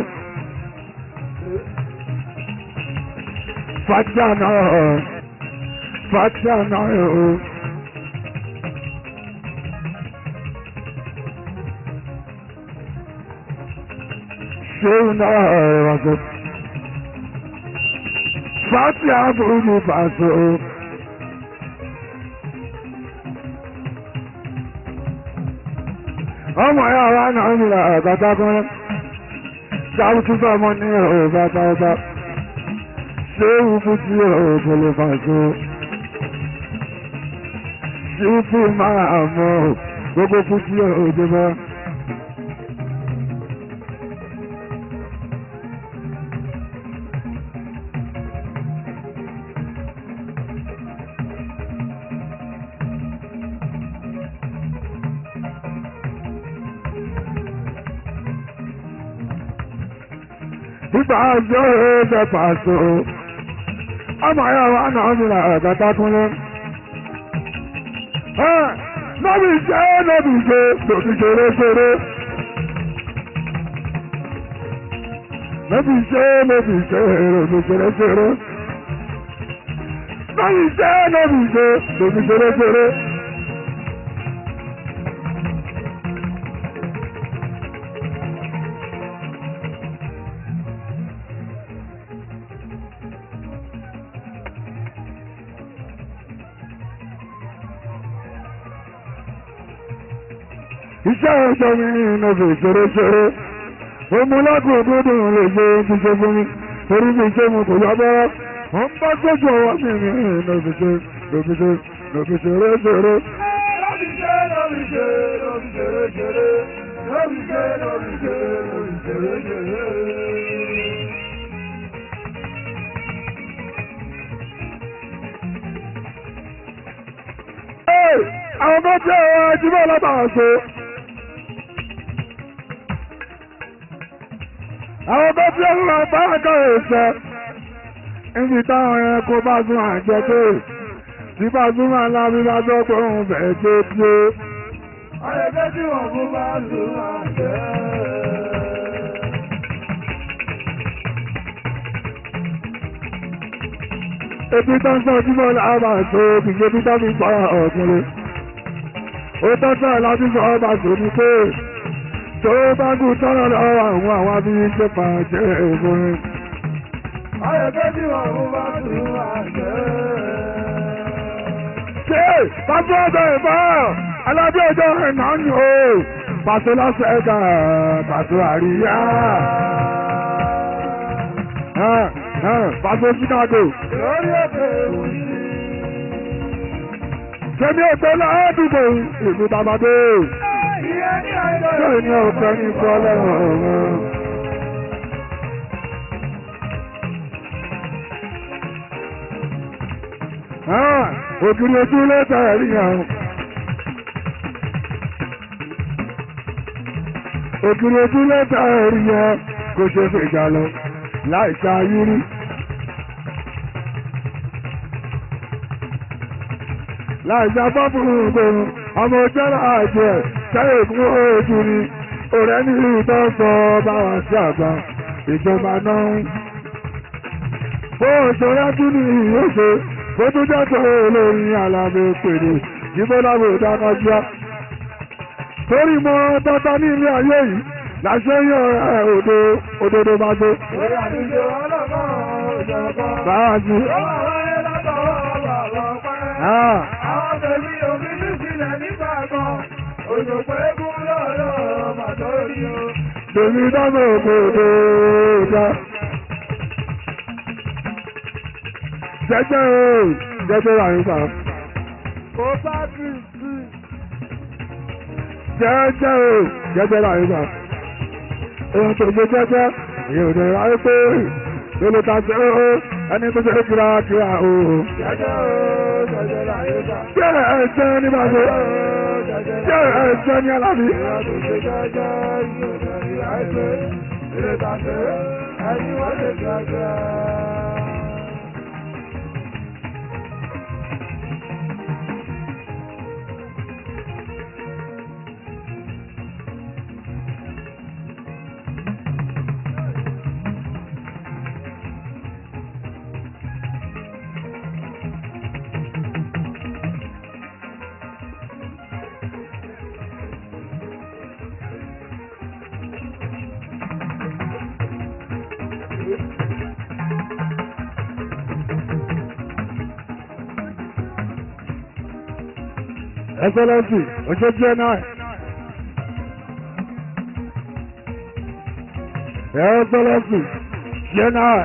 fàtíà náà fàtíà náà o. ṣéun náà rọ̀gọ̀ fàtíà burú fàṣọ. ọmọ ya wa náà ń ra àgàtà kan sáwù tún bá ọmọ ní ọ̀rọ̀ bàtà ọba ṣé ìwúkú tí ọ̀rọ̀ kò lè fà so ṣé ìwúkú máa mọ gbogbo kú tí ọ̀rọ̀ dé bá. nígbà ọjọ́ ẹgbẹ́ pàṣẹ ọmọ ayé wa náà ní àgàtà kúnlẹ̀. lọ́bì ṣe lọ́bì ṣe lọ́bì ṣeré ṣeré. lọ́bì ṣe lọ́bì ṣe lọ́bì ṣeré ṣeré. lọ́bì ṣe lọ́bì ṣe lọ́bì ṣeré ṣeré. iṣẹ́ ọjọ́ mi ní ìnáwó ṣeré-ṣeré omulagun dúdú lè ṣe ti ṣe fún mi torí mi ṣe mo kò yọ bọ́rọ́ mo ń bá gbójú ọwọ́ mi ní ìnáwó ṣe lòbí ṣe lòbí ṣeré-ṣeré. Lọ́bì ṣe, lọ́bì ṣe, lọ́bì ṣeré ṣeré. Lọ́bì ṣe, lọ́bì ṣe, lọ́bì ṣeré ṣeré. àwọn tó jẹ́ ọ̀rọ̀ ẹjúmọ́ látara ṣe. àwọn tó jẹ́ ọ̀rọ̀ bárakà ẹ̀ṣẹ́ níbi táwọn ẹranko bá tún àjẹ pé tí bá tún máa lábí bá tó pé òun fẹ́ tó tí ó. Àyẹ̀kẹ́ tí wọ́n fún bá lù máa jẹ́. ebi tó ń sọ ojúmọ́ láàbà tó kìí ebi tó fi pa ọ̀gbìnrin. ó tọ́tọ́ láti sọ ọba sóní pé tó bá kú tọ́lọ̀ lọ́wọ́ àwọn àwọn abíyí ṣe pàṣẹ ìfúnni. Àyẹ̀kẹ́ tí wọ́n fún bá lù máa jẹ́. ṣé pàṣẹ ọjọ́ ìbá alábí ọjọ́ ìná ni o pàṣẹ lọ́sẹ̀ ẹ̀ka pàṣẹ àríyá. pàṣẹ Chicago. Lórí òkè òṣì. Kẹ́mi ọ̀gbẹ́ ládùúgbò ìlú Tàbádé. Ìyẹn ní àìlọ́ Ṣé ní ọ̀pẹ ní ìfọ́ lẹ́wọ̀n ọ̀run? Ògiri ojú ló tẹ̀rí yàn. Ògiri ojú ló tẹ̀rí yàn kò ṣe fèjà lọ láì ṣe ayúrí. láìsá bọ́ọ̀bù gbòòrùn ọmọ ọjọ́ láàjọ ẹ̀ sẹ́yìn fún ojú ni ọ̀rẹ́ ní ìtọ́ sọ bá wà sí àgbà ìjọba náà ń. bó òṣèré tún ní ìyóṣe bó tún jẹ́ tó olórin alábẹ́ pèrè jíbó lábò dákájá. torí mọ tọ́tọ́ ní ilé ayé yìí láṣẹ yọ ẹ òdo òdodo bá gbé. Orí àdúgbò ọlọ́kàn òjọ̀kan. báyà sí. Ó wà wáyé látọwọ́ bàbá pẹ́. Ah. Àwọn tẹ̀lé omi ní sí ilẹ̀ nígbà kan òṣòpọ̀ eégún lọ́rọ̀ màtórí o. Tèmi dáná òkòdó dá. Jẹ́jẹ́ o, jẹ́jẹ́ rà yín pa. kò bá kìrìsì. Jẹ́jẹ́ o, jẹ́jẹ́ rà yín pa. Èèyàn tó gbé jẹ́jẹ́, èèyàn ò dẹ̀ ráyé pé lólo ta ṣe ó ẹni tó ṣe kíra kíra o. jẹ́jẹ́ o jẹ́jẹ́ láyé bá. Jẹ́ ẹ̀ṣẹ́ ní bàbá. Jẹ́ ẹ̀ṣẹ́ ní alábí. Èèyàn tó ṣe jẹ́jẹ́ yóò dẹ̀rí àìpé. Ilé tàbí ẹni wọ́n ṣe jẹ́jẹ́. Excellency, ojú jẹ́ náà. Excellency, jẹ́ náà.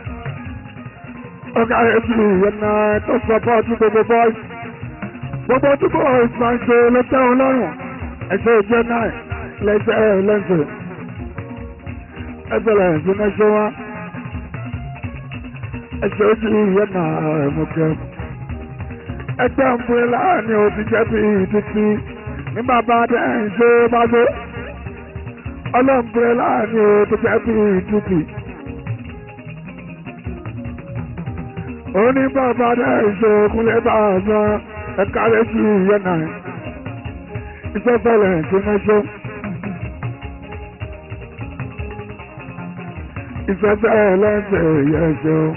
Ọ̀gá ètò ìyẹn náà tó support gbogbo boys. Gbogbo tí boys máa ń ṣe ló tẹ́wọ̀n lọ́rùn. Ẹ̀ṣẹ̀ jẹ́ náà lẹ́sẹ̀ lẹ́sẹ̀. Excellency náà ṣe wá. Ẹ̀ṣẹ̀ ojú ìyẹn náà ẹ̀mú kẹ́mu ẹgbẹ́ ọ̀pẹ̀lá ni o ti jẹ́ bí títí ní bàbá dẹ́yìn ṣe bá gbé ọlọ́m̀pẹ̀lá ni o ti jẹ́ bí títí. ó ní bàbá dẹ́yìn ṣe kúnlẹ̀ bá a san ẹ̀ka rẹ̀ sí ìyẹn náà ìṣẹ́fẹ̀lẹ̀ ṣe mẹ́ṣọ́. ìṣẹ́fẹ̀lẹ̀ ṣe yẹ ṣe o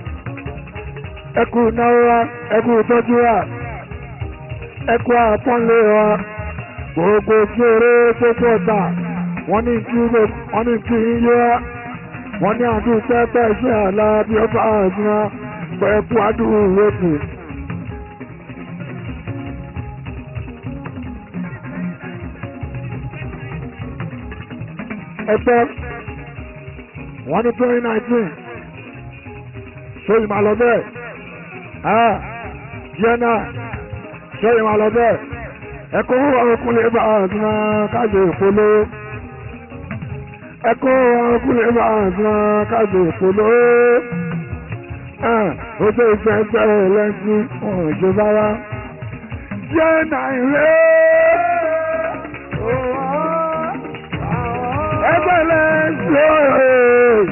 ẹkú náírà ẹkú tọ́jú wa ẹkú àpọ́nlé wa gbogbo kéré tó pọ̀ta wọ́n ní kí wọ́n ní kí ń yé wa wọ́n ní àdúgbò pẹ́pẹ́ sí àlá bí ó bá àdúrà pẹ̀kú àdúgbò lókè. ẹgbẹ́ wọ́n ní twenty nineteen ṣé ìmọ̀ àlọ́ bẹ́ẹ̀ jẹ́nà ṣé ìwọ̀n lọ bẹ́ẹ̀ ẹkọ́ ọkùnrin bá àdúrà kájọ ìpolówó ẹkọ́ ọkùnrin bá àdúrà kájọ ìpolówó ojú ìfẹ́ bẹ́ẹ̀ lẹ́sìn ọ̀hún ìjọba wa jẹ́nà ìrẹ́ ẹgbẹ́ lẹ́sìn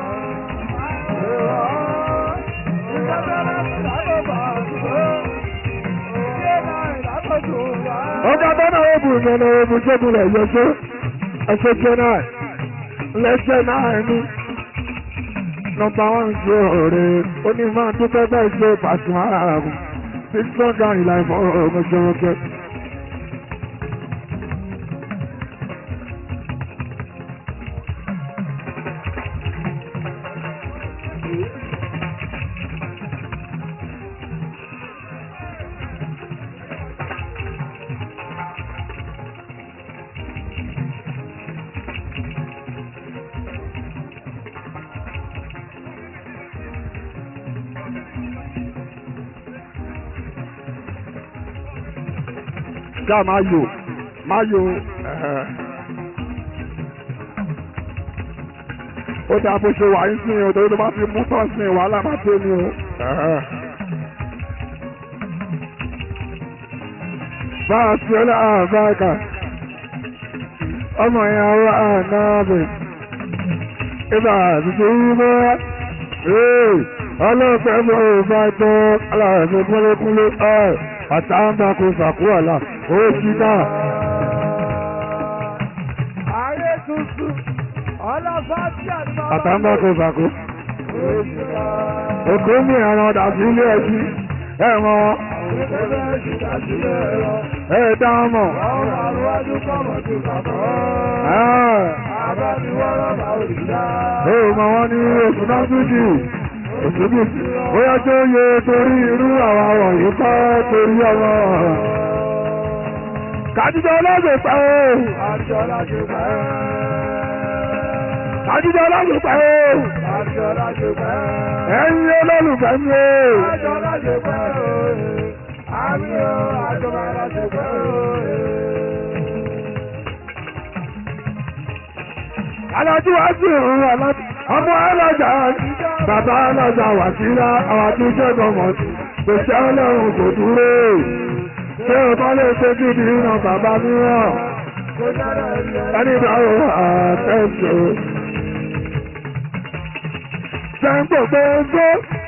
ọba bọ́nà òbù ìmọ̀nà òbù jẹ́bùrẹ̀ yẹsẹ́ ẹsẹ̀ jẹ́ náà lẹ́sẹ̀ náà ní nọmba wọn ṣe ọ̀rẹ́ onímọ̀ dúpẹ́ bẹ́ẹ̀ ṣe pàṣẹ ààrùn tí sọ́gà ìlà ìfọ̀ ọ̀gbọ̀n ṣe wọ́n kẹ́. ṣá máa yò máa yò ó dáa bó ṣe wà ń sìn o torí tó bá fi mú tán sìn wàhálà máa tó ní o. bá a ṣe ọlá àbáàkà ọmọ yẹn wá ànáàbẹ̀ ibà àtúntò wúwo ọlọ́pẹ́ mọ́ ò bá tọ́ aláàbẹ̀ kúnlẹ́kúnlẹ́ ẹ̀ àtàǹbà kò sàkúwàlà ó ti dá. Ààrẹ tuntun ọlọ́fàájì àti àtàǹbà kò sàkó. Èkó ní ẹran ọ̀dà sí ilé ẹjí. Ẹ mọ wọn. Ẹ dá wọn mọ̀. Ẹ mọ wọn ní oṣù náà tún jù. Oṣù bí bóyá tó yẹ torí irú àwọn wọ̀nyí kọ́ torí ọmọ. kàdúgbò ọlọ́gbẹ̀ pẹ́ o. kàdúgbò ọlọ́gbẹ̀ pẹ́ o. ẹ̀yin olólùfẹ́ mi o. alájú wá sí òun alájú ọmọ alájà bàbá alájà wà síra àwọn àtúnṣe gọmọtì kò ṣe ọlọ́run kò dúró ṣé o bá lè ṣe gidi ìran bàbá mìíràn ẹni ìdáwó àtẹ̀sọ. ṣe ń gbogbo ẹgbẹ́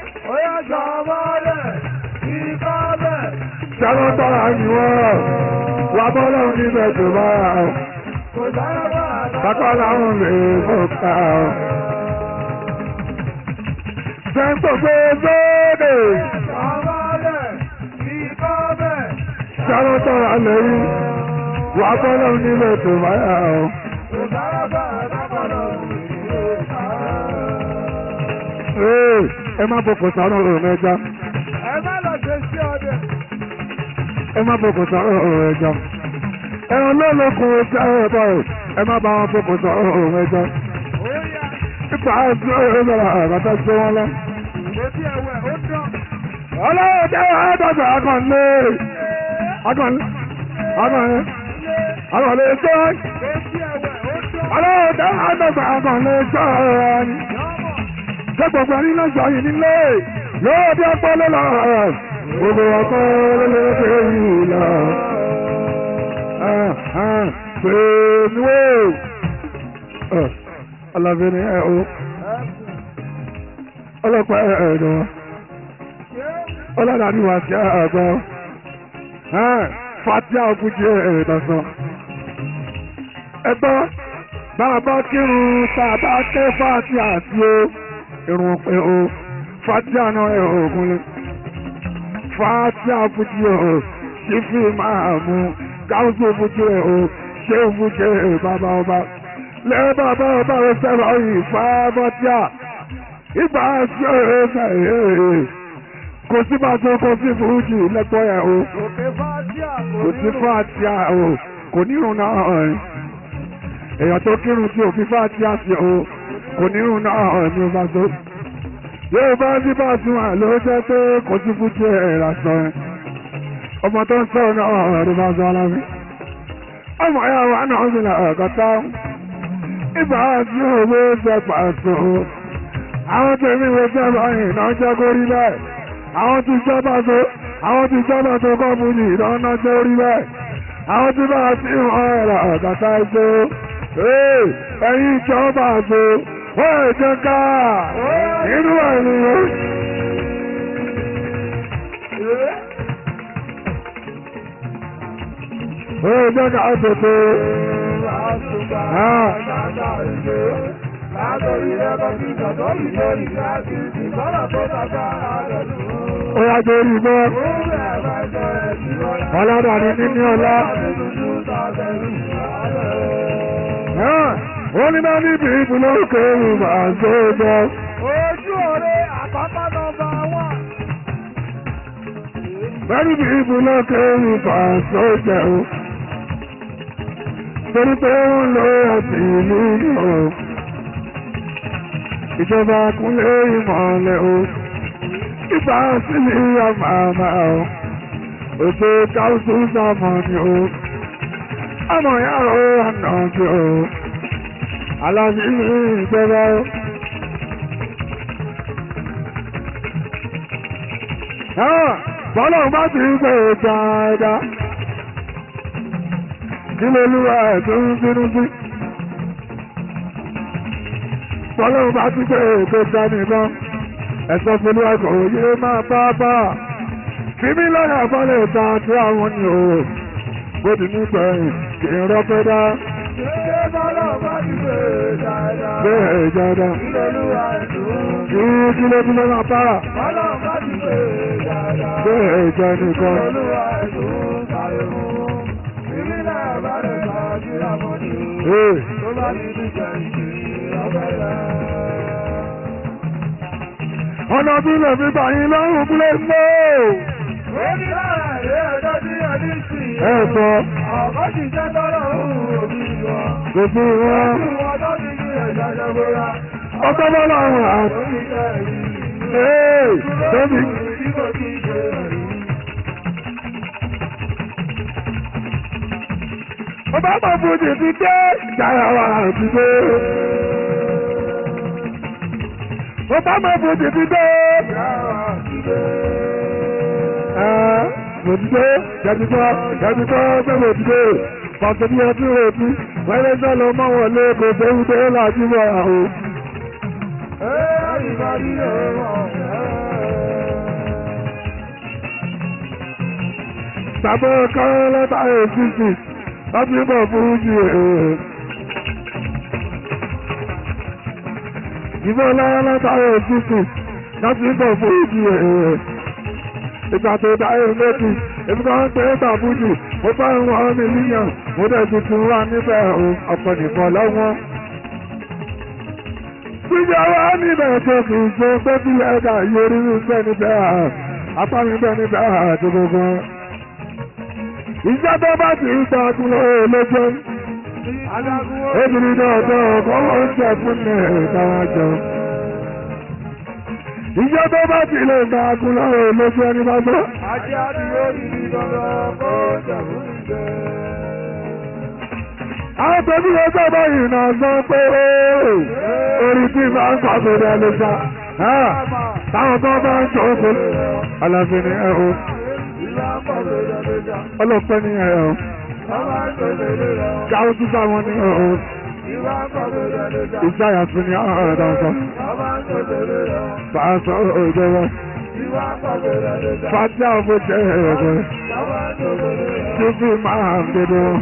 ṣẹ́wọ́n tọ́ra ni wọ́n wà bọ́lá níbẹ̀ tó bá bàbá làwọn lè fọ́ta. ṣe ń gbogbo ẹgbẹ́ ṣẹ́wọ́n tọ́ra lẹ́yìn wà bọ́lá níbẹ̀ tó bá yà ọ́. Ee, ẹ má bọ̀ kò sáré ọ̀rọ̀ mẹ́ja. Ẹ má bọ̀ kò sáré ọ̀rọ̀ mẹ́ja. Ẹran lọ́lọ́kùn ojú ẹ̀rọ báyìí. Ẹ má bá wọn bọ̀ kò sáré ọ̀rọ̀ mẹ́ja. Ipa àti ọ̀rọ̀ bẹ̀rẹ̀ àbátá sí wọn lọ. Ọlọ́run jẹ́ àádọ́gbà akànlé. Akànlé. Akànlé. Akànlé tó. Ọlọ́run jẹ́ àádọ́gbà akànlé tó ṣé gbogbo ẹni lọ́jọ́ yìí nílé yóò bí ọpọ́ ló lọ gbogbo ọkọ lólóṣè yìí lọ. pèmíwò ọlọ́fin ni ẹ o ọlọ́pàá ẹ̀ẹ́dọ̀ ọlọ́dàbí wà sí àgbọ̀ fatia òkújẹ ẹ̀ẹ́dọ̀sán. ẹgbọ́n bàbá kírun tàbá ké fatia sí o irun pé o fatia náà ẹ ògùn lé fatia fújì o sífì máa mú gáúsù fújì o ṣé fújì bàbá ọba lẹ bàbá ọba rẹ sẹlọ yìí fáfọtíà ìgbà sí ọ̀rẹ́ fẹ̀yẹ́ kò sí bá tó kò sí fújì lẹ́gbọ́ yẹn o kò sí fatia o kò nírun náà èèyàn tó kírun tí òfin fatia sí o kò nírun náà ní o bá tó yóò bá sí bá sún à ló jẹ́ pé kò sí fújì ẹ̀ lásán ẹ̀ ọmọ tó ń sọ̀rọ̀ náà ló bá sọ alámi ọmọ ẹ̀ wà náà ń sìnà ọ̀gọ́ta ìgbà tí òwe ṣe pàṣẹ àwọn tèmi wo jẹ́ báyìí náà jẹ́ kó rí bẹ́ẹ̀ àwọn tí jọba tó àwọn tí jọba tó kọ́ fún yìí náà náà jẹ́ orí bẹ́ẹ̀ àwọn tí bá ti hàn ẹ̀rọ ọ̀gọ́ta ẹgbẹ́ ẹ̀yìn ìjọba tó wọ́n ẹ̀ jẹ́ ká nínú ènìyàn. Ó jẹ́ ká tètè. Ó yá jẹ́ orí bọ́. Ọlọ́dà ni níní ọlá. Ó ní bá níbi ìbùnú kéwù máa ń tó bọ́. Ojú ọ̀rẹ́ àpapọ̀ nọmba wán. Bẹ́ẹ̀ni bí ìbùnú kéwù máa ń tó jẹun. Torí pé ó ń lo ẹ̀sìn ìlú náà ìjọba kúnlé ìmọ̀lẹ̀ o ìgbà sílé àmàmà o òṣè káwùsù sàmọ̀nì o ọmọ yàrá ànàjì o aláàbí ìjọba o. bọ́lá bá ti ń pè dáadáa kí ló lúwa ẹ̀ tó ń bínú sí tọ́lọ́run bá tún pé èkó dání náà ẹ̀sọ́ fún ẹ̀kọ́ òye máa bá bá fi mí lọ́nà àbálẹ̀ ta tí àwọn ni o gbòdì nígbẹ̀yìn kì í rọ́pẹ́ dá. bẹ́ẹ̀ jáda kí kí ló tún lọ́nà para bẹ́ẹ̀ jẹ́ nìkan. Hey ọ̀nà bí lè fi gbà yín lọ́rùn kúlẹ̀ mọ́ ẹ sọ gbogbo wọn ọkọ bọ́lá wọn àti ee tóbi. ọba máa fojú ti dé ìdára wa àti dé. ọba máa fojú ti dé. Mòtítọ́, jàdùtọ́, jàdùtọ́, gbé mòtítọ́, pàṣẹ bí ọtí rèétí, wẹ́rẹ́ náà lọ mọ́ wọn lé kò tó ń dé láti mọ́ àwọn. Bàbá kan lẹ́tà èsìsì láti bọ̀ fún jù ẹ̀. Ìbọn lẹ́tà èsìsì láti bọ̀ fún jù ẹ̀ ìgbà tó dáyé méjì èmi kan ń pè é bàbújù mo bá ń wọ́n mi níyàn mo dẹ̀ tuntun wá níbẹ̀ ọ̀pọ̀ nìkan lọ́wọ́. Gbígbé wa níbẹ̀ tó kì í ṣe pé bí ẹ̀dá yorí bẹ́ẹ̀ níbẹ̀ apá mi bẹ́ẹ̀ níbẹ̀ àti gbogbo. Ìjọ tó bá ti ń gba ọdún lójó. Obìnrin náà tó ọkọ̀ ó ń jẹ fún mi ìtawà jọ ìjọ tó bá ti lè gba agúnlọ́ lójú ẹni bá gbọ́. ajé àdúgbò yìí dandan kó jẹ̀bú ìgbẹ́. àwọn tóbi ló tó báyìí náà sọ pé orí tí máa ń pàgọ́dọ̀ lè sá. táwọn tó bá ń sọ pé aláfin ni ẹ o. ọlọ́pẹ́ ni ẹ o. káwọn tún sáwọn ni ẹ o. ìsáyà tún ni àwọn ọ̀rẹ́ dáńsọ. Fàásọ òjọba. Fàájà ọmọ jẹ́ ẹ̀rọ. Títí máa ń dédé wọn.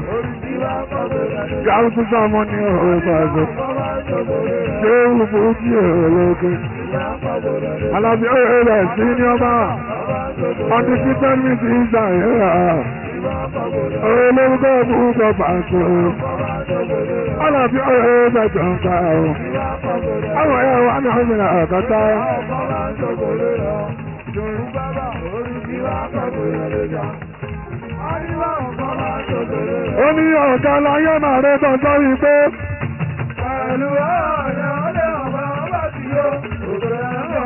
Gáúsù sọmọ ní ọ̀rọ̀ ìfàṣọ. Ṣé ìwúfú kí èrò lókè? Alábí ọ̀rẹ́ rẹ̀ sí ní ọba. Ọdún tí tẹ́lifí ti ń gbà yẹ́ra. Ọ̀rẹ́ lórúkọ ìbúkọ pàṣẹ. Alábí ọ̀rẹ́ rẹ̀ jọ ń ká o. Àwọn ẹ̀yà wa ní ọ̀gbìn àkọ́tà. Ó ní ọ̀gá láyé màá rẹ̀ tán sọ́rí pé. Pẹ̀lú ọ̀rẹ́ ọ̀lẹ́ ọ̀bá ọba tí yóò òkèrè ẹ̀rọ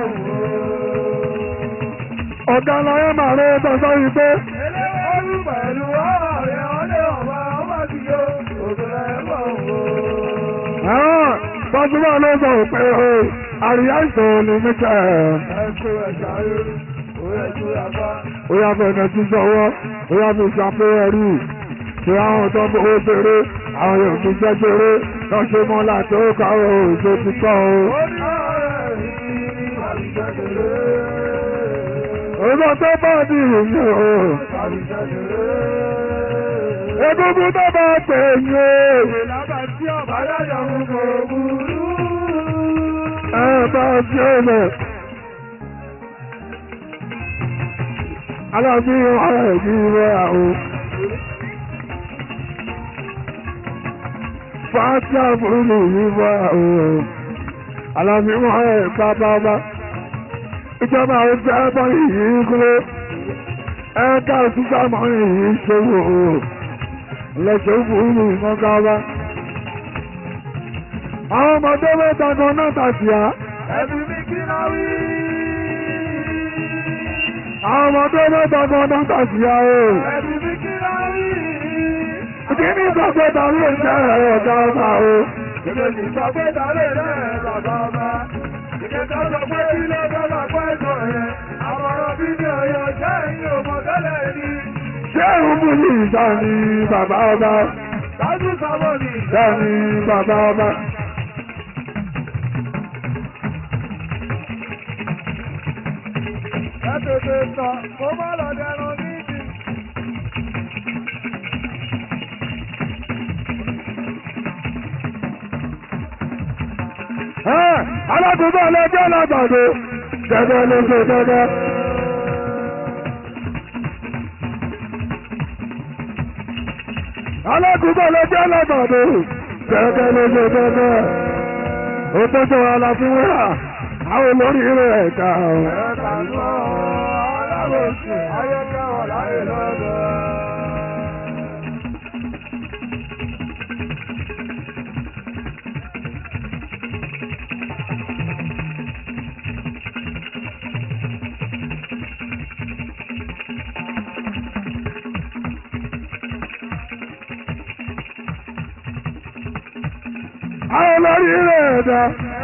Ọ̀gá láyé màá rẹ̀ tán sọ́rí pé. Eléwọ́rú pẹ̀lú ọ̀rẹ́ ọ̀lẹ́ ọ̀bá ọba tí yóò òkèrè ẹ̀rọ Àwọn Bọ́sùmọ́ ló sọ pé o, àríyá ìṣòro ni mítà ẹ̀. Ẹ̀kọ́ ẹ̀ṣà rẹ̀, ó yẹ kí ó bá. Ó yá fẹ̀nà tí sọwọ́, ó yá fi ṣàpéyẹ rí. Ṣé àwọn tó bó ṣeré, àwọn yóò fi jẹ́ ṣeré, lọ ṣe mọ́ láti ó kàwé òṣè ti kọ́ o. Ó ní ọ̀rẹ́ yìí ní àbíjẹ́kẹ̀lé. Òṣè tó bá di ìrìn o. Àbíjẹ́kẹ̀lé. Egungun tó bá pè yín o. Ìlàbà tí ọ̀bá yáyọ̀ mú kò burú. Ẹ bá ṣe é lẹ̀. Alábí ọ̀rẹ́ yìí rẹ̀ o. Fáṣí àbúrò yìí rẹ̀ o. Alábí ọ̀rẹ́ bábábá. Ìjọba oúnjẹ ẹ̀bọ̀ yìí kúrò. Ẹ̀ka òṣìṣẹ́ àmọ́ yìí ṣòwò o. Lẹ́sẹ̀ òfurufú ìmọ̀gáwá. Àwọn ọmọdé mẹ́ta kan náà tàṣì á. Ẹbí mi kí náà wí. Àwọn ọmọdé mẹ́ta kan náà tàṣì á o. Ẹbí mi kí náà wí. Kí ní ìgbàgbé ta ló ń jẹ́ ẹ̀rọ ọ̀gá ọba o? Ìgbèjì sọ pé dálé rẹ̀ bàbá ọba. Ìkẹta sọ pé kí ló dọ́là pẹ́ sọ yẹn. Àmọ̀ràn bí ní ọ̀yọ́ jẹ́ ìyẹn òmò tẹ́lẹ̀ ní. Ṣé ìrúbù ní ìta ni bàbá ọba? Dájú sábọ̀ ní Ṣé ni bàbá ọba? ẹ tètè sọ, kó má lọ dẹrun nídìí. Ẹ́ alákòókò ọlọ́jọ́ lágbàdo. Gẹ́gẹ́ ló ṣe gẹ́gẹ́. Alákòókò ọlọ́jọ́ lágbàdo. Gẹ́gẹ́ ló ṣe gẹ́gẹ́. Ó tọ́jú ara fi wúrà. Àwọn olórí rẹ̀ ẹ̀ka. Ẹ̀ka lọ, alábòsí, ayẹ̀ká àwọn olórí rẹ̀ dá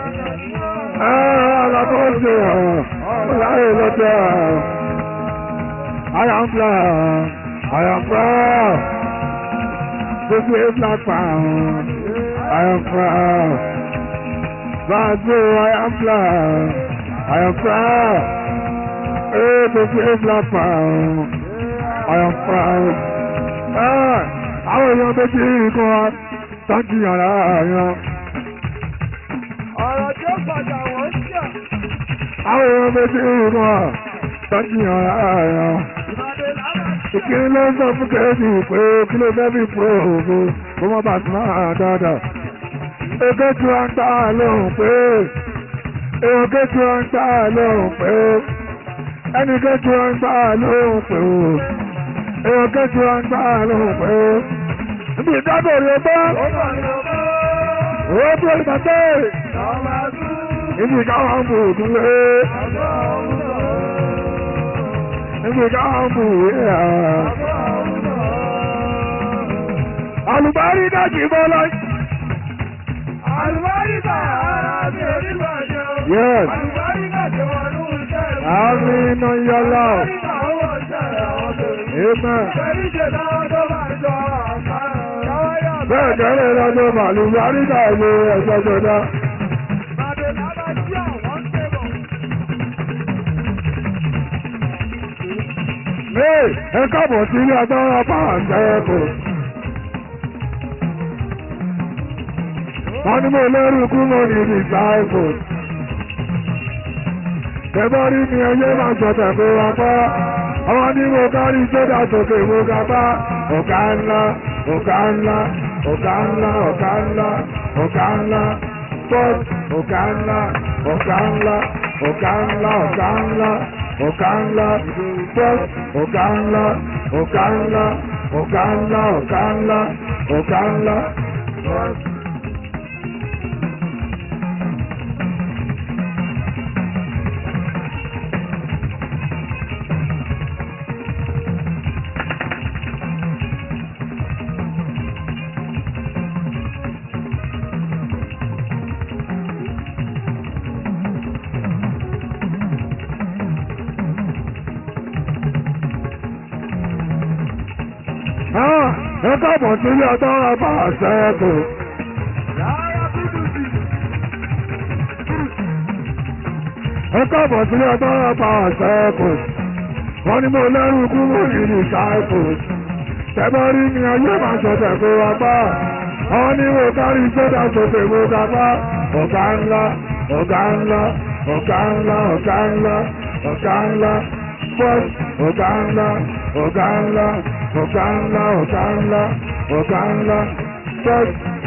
ọ̀rọ̀ tó ń ṣe ọ̀rọ̀ láyé lọ́jọ́ I am proud I am proud to be a black pound I am proud Bazo I am proud I am proud eh, to be a black pound I am proud Ah, àwọn èèyàn méjì kan tọ́jú yàrá yàn. ọ̀rọ̀ tí ó padà wọ́n ń jà. àwọn èèyàn méjì kan tọ́jú yàrá yàn. ìkíni ló ń sọ fún kẹ́sì pé kí ló fẹ́ bí pro ògo kó mọ́ bá tún máa dáadáa. èké tí wọ́n ń tà lóhùn pé èké tí wọ́n ń tà lóhùn pé ẹnì kejì wọ́n ń tà lóhùn pé èké tí wọ́n ń tà lóhùn pé ibi ìdábò rẹ̀ bá owó tó ìbàdàn ibi ìkáwọn bù kúnlé ibi ìkáwọn bù wíyà. Àlùbárí dájì bọ́lá. Àlùbárí bá ara mi ò ní bàjẹ́ o. Yes. Àlùbárí bá jẹ́ wọn ní iṣẹ́ rẹ̀. Àmì iná yọlá. Àlùbárí bá owó iṣẹ́ rẹ̀ àwọn bèrè. Amen. Pẹ̀lú ìṣẹ̀dáwọ́ tó máa jọ àpárá. Káwá yà bá. Bẹ́ẹ̀ kẹ́lẹ́ lọ́dọ̀ màlúbárí dàgbé ẹ̀sọ́ jọdá. Bàbá bàbá tí àwọn ń tẹ̀bọ̀. Ee, ẹ káàbọ̀ sí ilé agbára pàṣẹ ẹ̀kọ́. Wọ́n ní mo lẹ́rù kú mo ní ibi ìgbà ẹ̀kọ́. Tẹ̀bọ́ rí mi ẹyẹ máa sọ̀tẹ̀ kó wa pa. Àwọn ní mo kárí sódà sókè mo ga bá. Ọ̀gá ńlá, ọ̀gá ńlá, ọ̀gá ńlá, ọ̀gá ńlá, ọ̀gá ńlá. Bọ́s, ọ̀gá ńlá, ọ̀gá ńlá, ọ̀gá ńlá, ọ̀gá ńlá, ọ̀gá ńlá. Bọ́s, ọ̀gá ńlá, ọ̀gá ńlá, ọ̀gá ńlá, ọ̀gá ńlá, ọ̀gá ńlá. Bọ́s. Ah, ẹ káàbọ̀ sí ilé ọjọ́ ọba àṣẹ́kù. ẹ káàbọ̀ sí ilé ọjọ́ ọba àṣẹ́kù. wọ́n ní mo lẹ́rù kú mo ní ní ṣáìkù. tẹ́bọ́ rí mi ayé máa ṣọ̀tẹ̀ kó wa bá. wọ́n ní mo kárí sódà sókè mo ga bá. ọ̀gá ńlá ọ̀gá ńlá ọ̀gá ńlá ọ̀gá ńlá ọ̀gá ńlá bọ́s ọ̀gá ńlá ọ̀gá ńlá ọ̀gá ńlá ọ̀gá ńlá ọ̀gá ńlá bọ́s.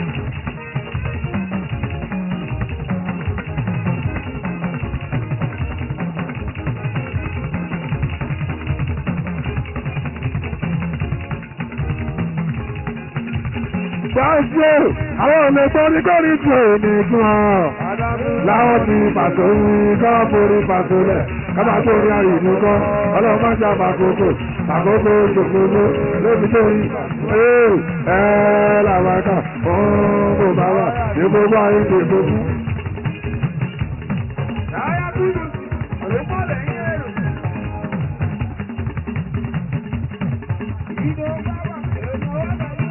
Gbáṣẹ́ àwọn ọ̀nà tó ní kọ́ ní tí ò ní fún ọ. Láwọn ti pàtó wí kọ́ forí pàtó lẹ̀. Kábà tó ní àyè ní kọ́. Ọlọ́run máa ń ṣe àbàkókò. Àkókò ṣòkòrò lóbi tó yí. Ee ẹ làwọn ẹ̀ka òun kò bá wà. Ní gbogbo ayé kò gbogbo. Yàrá dúdú. Àlùkò lẹ́yìn èrò. Ìdó bá wà. Èèmọ̀ wà láyé.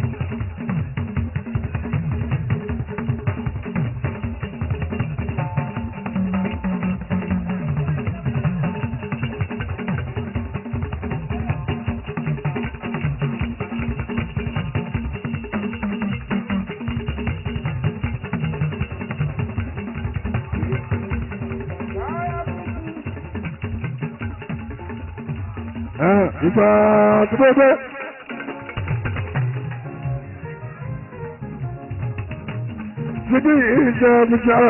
Ẹ ìgbà tó tó tó. Síbí ìjọ ìjọ.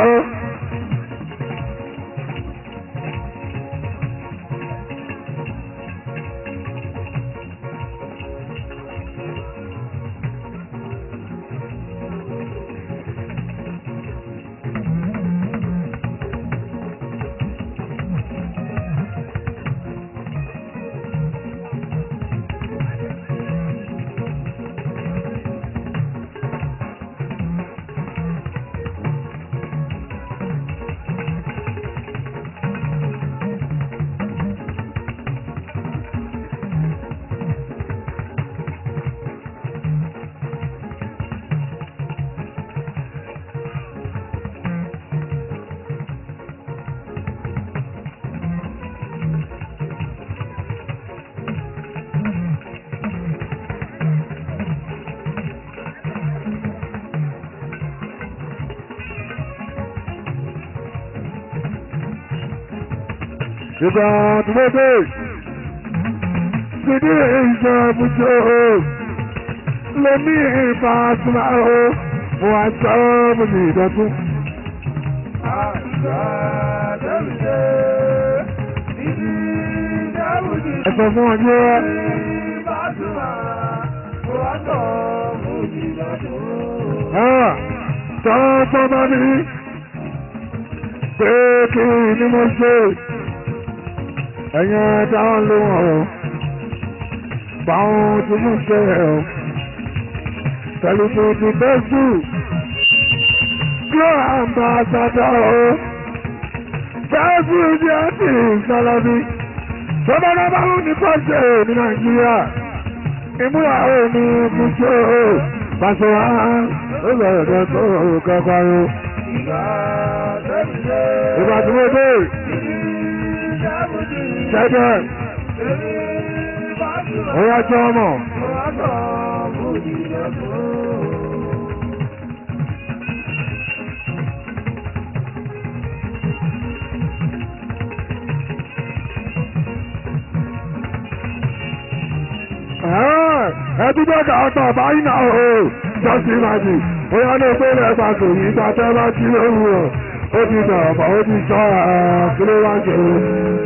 ìgbà tí mo dé sídìí ìjọ ibùjọ lèmi ìbá súnmọ́ o mo wá sọ mo ní ìdọ́tún. ẹ̀sọ́ fún ọjọ́ tọ́tọ́ bá mi pé kí ni mo ṣe ẹ̀yẹn táwọn ló wọ̀n báwọn tí mo ṣe ẹ̀ ọ́ tẹlifíṣù ti bẹ́sù yóò àǹbá àtàtà ọ́ bẹ́sù jẹ́ ti ìsọlọ́bí tọ́ba náà bá wù ní pọ́ṣẹ̀ ní nàìjíríà ìmúra òní kùsọ̀ pàṣẹ wá ó bẹ̀rẹ̀ tó tó kọ́kọ́rọ́. ìgbà tí mo dé ṣẹ́jẹ́ ó yá jẹ́ ọmọ. ẹdúgbò kàtà báyìí náà o jọ́sí ìmájì bóyá ní pé lẹ́gbà tó yí gbàtẹ́ bá jí lóru rẹ̀ ó ti nà ọ̀pọ̀ ó ti sọ kí ló wá jẹ́ o.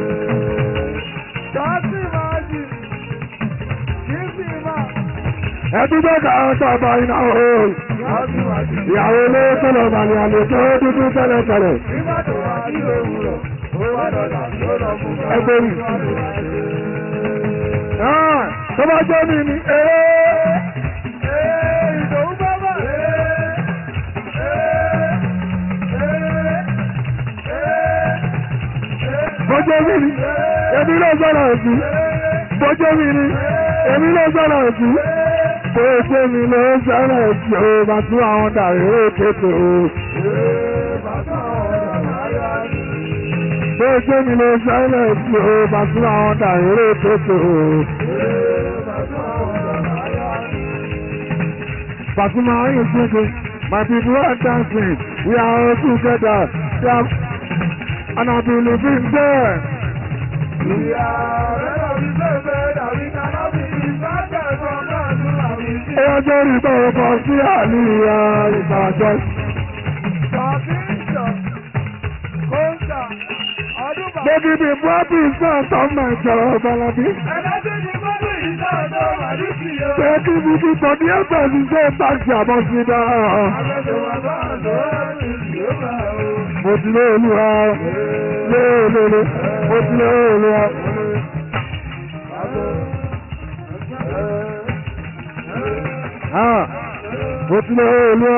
ẹdúgbò kàtà báyìí náà o ìyàwó ilé tọ́lọ̀ màlẹ̀ àlè tó dúdú tẹ́lẹ̀ tẹ́lẹ̀. ẹgbẹ́ mi tó bá jẹ́ mi ni ee. ìdòwú bábà. bọ́jọ́ mi ni èmi ló sọ̀rọ̀ sí. bọ́jọ́ mi ni èmi ló sọ̀rọ̀ sí. bọ́jọ́ mi ló sọ̀rọ̀ sí o bá tún àwọn dàrí ó tètè o. bọ́jọ́ mi ló sọ̀rọ̀ sí o bá tún àwọn dàrí ó tètè o. Fatima, are you thinking? My people are dancing. We are all together. We are, and I believe in there. We are Ọjọ́ ìgbà ọkọ̀ sí àlìyà ìbàjọ́. Baby, the brother is not on my job, Balabi. Bẹ́ẹ̀ni mi ti tọ̀ ní ẹgbẹ́ mi ṣe táàkì àbọ̀ sí dáa. Mo ti lé olúwa léèlélé, mo ti lé olúwa. Mo ti lé olúwa.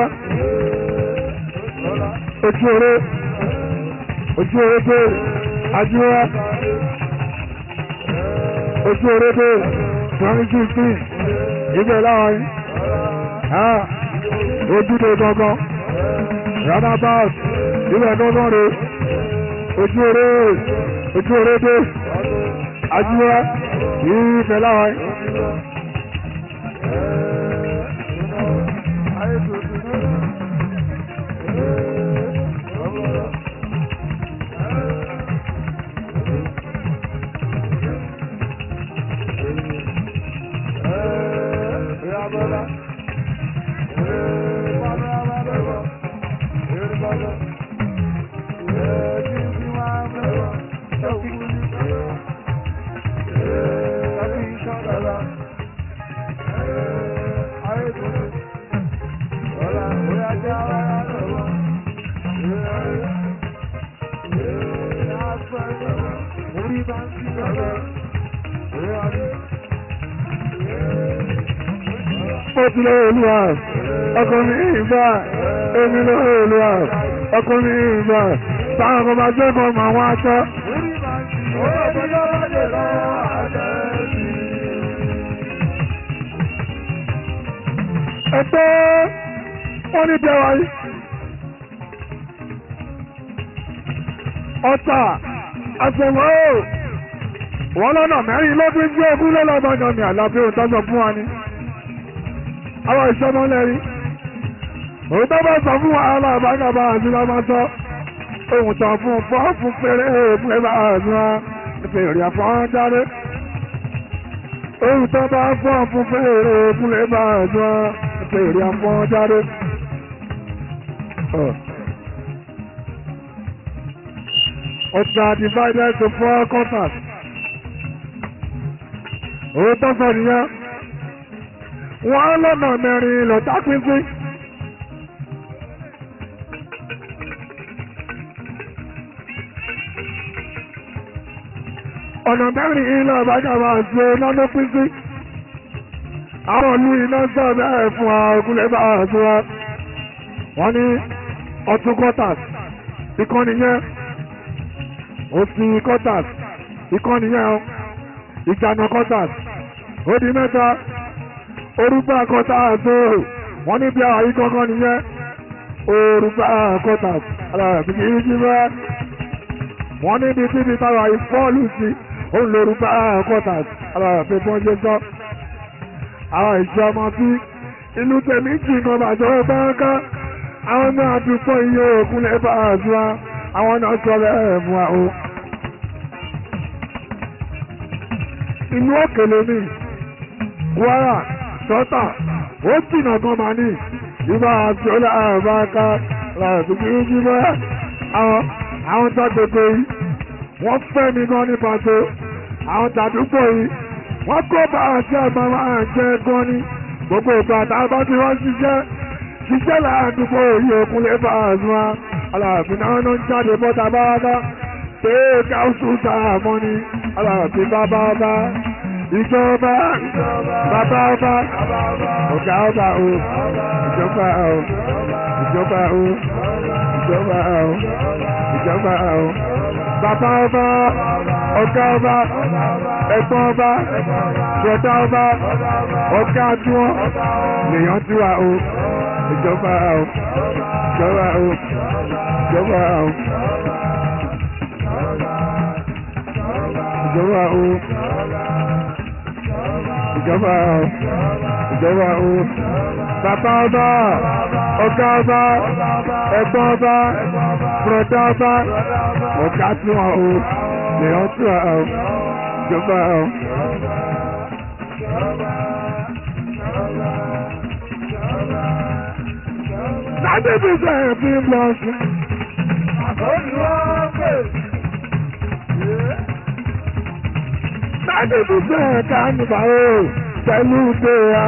Ojú oré, ojú oré pé ajúwa. Ojú oré pé twenty fifteen ibẹ̀ láwọn yìí ojúde gangan roundabout ibẹ̀ gangan re ojú oré ojú oré dé ajúwa ibẹ̀ láwọn yìí. Mọ́tílẹ̀ olúwa, ọkùnrin ìgbà, èmi ló olúwa, ọkùnrin ìgbà, táwọn ọmọ bá jẹ́ kọ́ máa wá aṣọ. Ẹgbẹ́ wọ́n ní bẹ́ẹ̀ wáyé. Ọ̀tà àṣẹ̀wọ̀ ó. Wọ́n lọ́nà mẹ́rin lọ́dún jẹ́ ogún lọ́lọ́gbọ̀ngàn ní àlàbí òtọ́jọ́ fún wa ni àwọn ìṣọ́nà lẹ́rí òun tó bá sọ fún wàhálà àbágàbà àti lọ́mọ sọ ohun tàn fún fọ́ fún péré òun pé bá àdúrà fèrè àfọ́njáde ohun tó bá fọ́ fún fèrè òkúlẹ̀ bá jọ fèrè àfọ́njáde. Ọjà divided to four quarters. Owó tó sọ nìyẹn. Wọ́n lọ́nà mẹ́rin lọ́tà pínpín. ọ̀nà mẹ́rin ilẹ̀ ìbájọba àti lọ́nà pínpín àwọn ìlú iná sọ bẹ́ẹ̀ fún wa ògúnlẹ̀ bá àti wa wọ́n ní ọtún quarters ìkànnì yẹn òsì quarters ìkànnì yẹn ìjànà quarters ó di mẹ́ta orúgbà quarters o wọ́n ní bí àwọn yìí kankan nìyẹn orúgbà quarters alára fi kì í jí bẹ́ẹ̀ wọ́n ní ibi tí ibi táwa yìí fọ́ọ̀lù sí òun lórúkọ quarters alára pé bọ́n ṣe sọ. àwọn ìṣe ọmọ tí inú tèmi jì kan bàjẹ́ báńká àwọn náà dúpọ̀ iye òkun lẹ́bà àdúrà àwọn náà sọ bẹ́ẹ̀ fún wa o. inú òkèlè mi Kwara sọ́tà ó jìnnà gan máa ní ìbá àti ọlá àbáńká alára pé kí n jí bẹ́ẹ̀ àwọn àwọn tó gbogbo yìí wọ́n fẹ́ mi gan ní pàtó àwọn tàdúgbò yìí wọ́n kó bá àti àgbà máa jẹ gan ní gbogbo ìgbà tábà tí wọ́n ṣiṣẹ́ ṣiṣẹ́ láàdúgbò yìí òkun lè bá àzúwá aláàfin náà ló ń jáde bọ́ta bábá pé káwùsù sàmọ́ ni aláàfin bábá bá ìjọba bàbá ọba ọ̀gá ọba o ìjọba o ìjọba o ìjọba o ìjọba o bàbá ọba ọ̀gá ọba ẹ̀gbọ́n ọba ṣọ̀tá ọba ọ̀gá tiwọn lèèyàn ti wà o ìjọba o ìjọba o ìjọba o ìjọba o ìjọba o ìjọba o bàbá ọba ọ̀gá ọba ẹ̀gbọ́n ọba bùrọ̀dá ọba ọ̀gá tí wọn o lèyàn tí wọn o ìjọba o. Sábẹ́bí sẹ́yìn fi ń lọ sí. Sábẹ́bí sẹ́yìn ká nípa o pẹ̀lú pé a.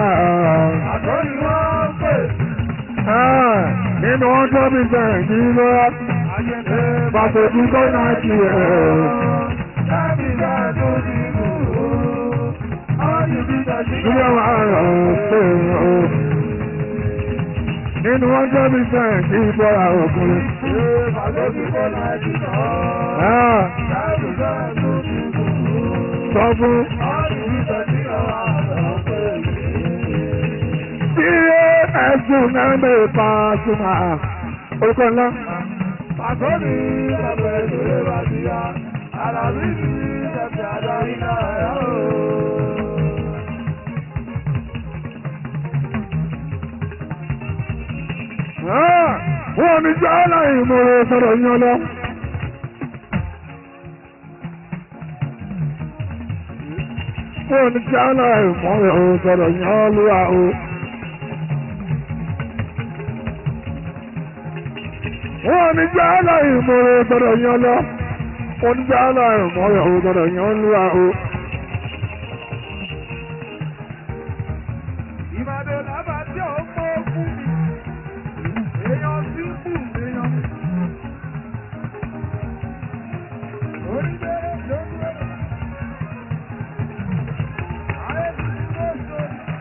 Nínú ọjọ́ bí sẹ́yìn kí ló rá. Pàṣẹ tí kò náà ti ẹ̀. Ilé wa rọ̀ pé o. Nínú ọjọ́ bí sẹ́yìn kí bọ́ra ọkùnrin. Sọ fún. Tí ẹ̀sùn náà lè pa súnmọ́ orúkọ ńlá. Pàtó ní ẹgbẹ́ ìṣòro bá ti yá, àlàbí ní ẹgbẹ́ adarí náà yá o. Wọ́n ní jẹ́ aláìní mọ̀rọ̀ sọ̀rọ̀ yín lọ. Wọ́n ní jẹ́ aláìní mọ̀rọ̀ sọ̀rọ̀ yín lọ́wọ́ o. Wọ́n ní jẹ́ aláìní mọ̀rọ̀ sọ̀rọ̀ yín lọ. Wọ́n ní jẹ́ aláìní mọ̀rọ̀ sọ̀rọ̀ yín lọ́wọ́ o. Ìbàdàn làbà tí ò mọ fún mi. Èèyàn sí kù èèyàn. Orí bẹ́ẹ̀ ló ń bẹ̀rẹ̀. Ààrẹ ti ní kó so.